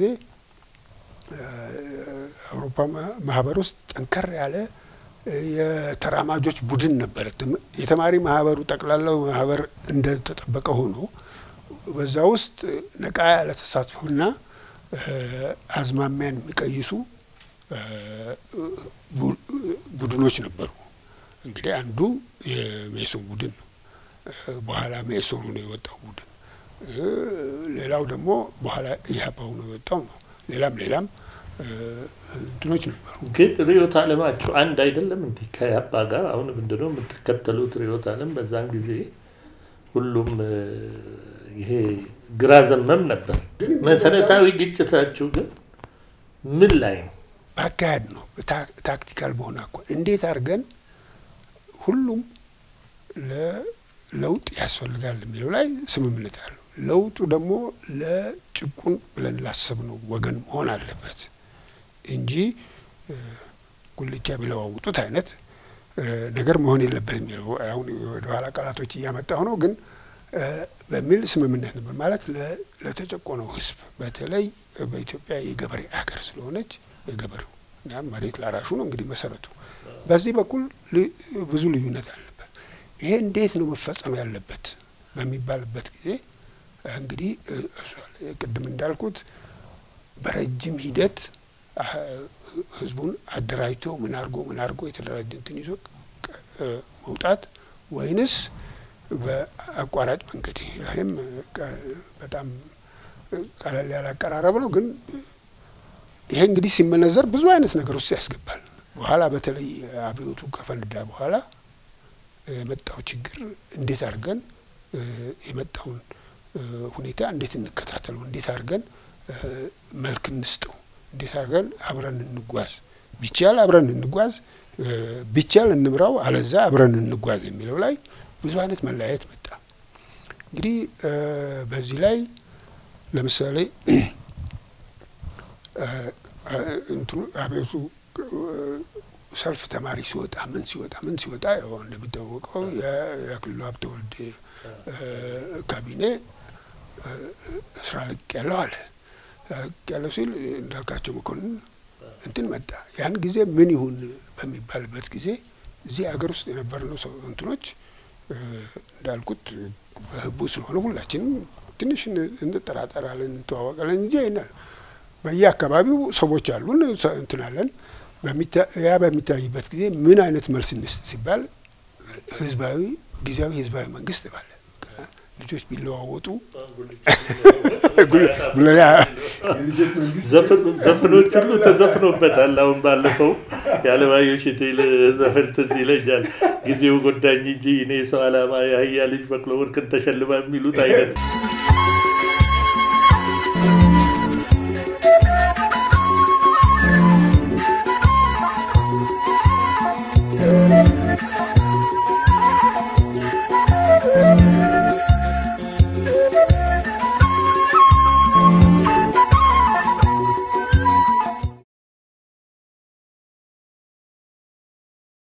Speaker 2: አውሮፓ ማህበር ውስጥ ጠንከር ያለ የተራማጆች ቡድን ነበረ። የተማሪ ማህበሩ ጠቅላላው ማህበር እንደተጠበቀ ሆኖ በዛ ውስጥ ነቃ ያለ ተሳትፎና አዝማሚያን የሚቀይሱ ቡድኖች ነበሩ። እንግዲህ አንዱ የሜሶን ቡድን ነው። በኋላ ሜሶኑ ነው የወጣው ቡድን። ሌላው ደግሞ በኋላ ኢህአፓው ነው የወጣው ነው። ሌላም ሌላም እንትኖች ነበሩ።
Speaker 1: ግን ርዕዮተ ዓለማችሁ አንድ አይደለም እንዴ? ከኢህአፓ ጋር አሁን ምንድነው የምትከተሉት ርዕዮተ ዓለም? በዛን ጊዜ ሁሉም ይሄ ግራ ዘመም ነበር። መሰረታዊ ግጭታችሁ ግን ምን ላይ ነው?
Speaker 2: በአካሄድ ነው። ታክቲካል በሆነ እኮ እንዴት አድርገን ሁሉም ለለውጥ ያስፈልጋል የሚለው ላይ ስምምነት አለው። ለውጡ ደግሞ ለጭቁን ብለን ላሰብነው ወገን መሆን አለበት እንጂ ጉልቻ ቢለዋውጡት አይነት ነገር መሆን የለበት የሚለው አሁን ወደኋላ ቃላቶች እያመጣሁ ነው ግን በሚል ስምምነት ነበር ማለት ለተጨቆነው ሕዝብ በተለይ በኢትዮጵያ የገበሬ አገር ስለሆነች የገበሬው እና መሬት ላራሹ ነው እንግዲህ መሰረቱ። በዚህ በኩል ብዙ ልዩነት አለበት። ይሄ እንዴት ነው መፈጸም ያለበት በሚባልበት ጊዜ እንግዲህ ቅድም እንዳልኩት በረጅም ሂደት ህዝቡን አደራጅቶ ምን አድርጎ ምን አድርጎ የተደራጀ እንትን ይዞ መውጣት ወይንስ በአቋራጭ መንገድ ይህም በጣም ቀለል ያለ አቀራረብ ነው። ግን ይሄ እንግዲህ ሲመነዘር ብዙ አይነት ነገር ውስጥ ያስገባል። በኋላ በተለይ አብዮቱ ከፈነዳ በኋላ የመጣው ችግር እንዴት አድርገን የመጣውን ሁኔታ እንዴት እንከታተለው፣ እንዴት አድርገን መልክ እንስጠው፣ እንዴት አድርገን አብረን እንጓዝ፣ ቢቻል አብረን እንጓዝ፣ ቢቻል እንምራው፣ አለዛ አብረን እንጓዝ የሚለው ላይ ብዙ አይነት መለያየት መጣ። እንግዲህ በዚህ ላይ ለምሳሌ እንትኑ አቤቱ ሰልፍ ተማሪ ሲወጣ ምን ሲወጣ ምን ሲወጣ ያው እንደሚታወቀው የክልሉ ሀብተወልድ ካቢኔ ስራ ልቅ ያለው አለ። ልቅ ያለው ሲል እንዳልካቸው መኮንን እንትን መጣ። ያን ጊዜ ምን ይሁን በሚባልበት ጊዜ እዚህ ሀገር ውስጥ የነበርነው ሰው እንትኖች እንዳልኩት በህቡ ስለሆነ ሁላችንም ትንሽ እንጠራጠራለን፣ እንተዋወቃለን እንጂ ይናል በየአካባቢው ሰዎች አሉን እንትናለን። ያ በሚታይበት ጊዜ ምን አይነት መልስ እንስጥ ሲባል ህዝባዊ ጊዜያዊ ህዝባዊ መንግስት ባለ ልጆች ቢለዋወጡ
Speaker 1: ዘፈኖች ሁሉ ተዘፍኖበታል። አሁን ባለፈው የአለማየሁ እሸቴ ዘፈን ትዝ ይለኛል። ጊዜው ጎዳኝ እንጂ እኔ ሰው አላማ የአህያ ልጅ በቅሎ ወርቅን ተሸልማ የሚሉት አይነት
Speaker 3: Thank you.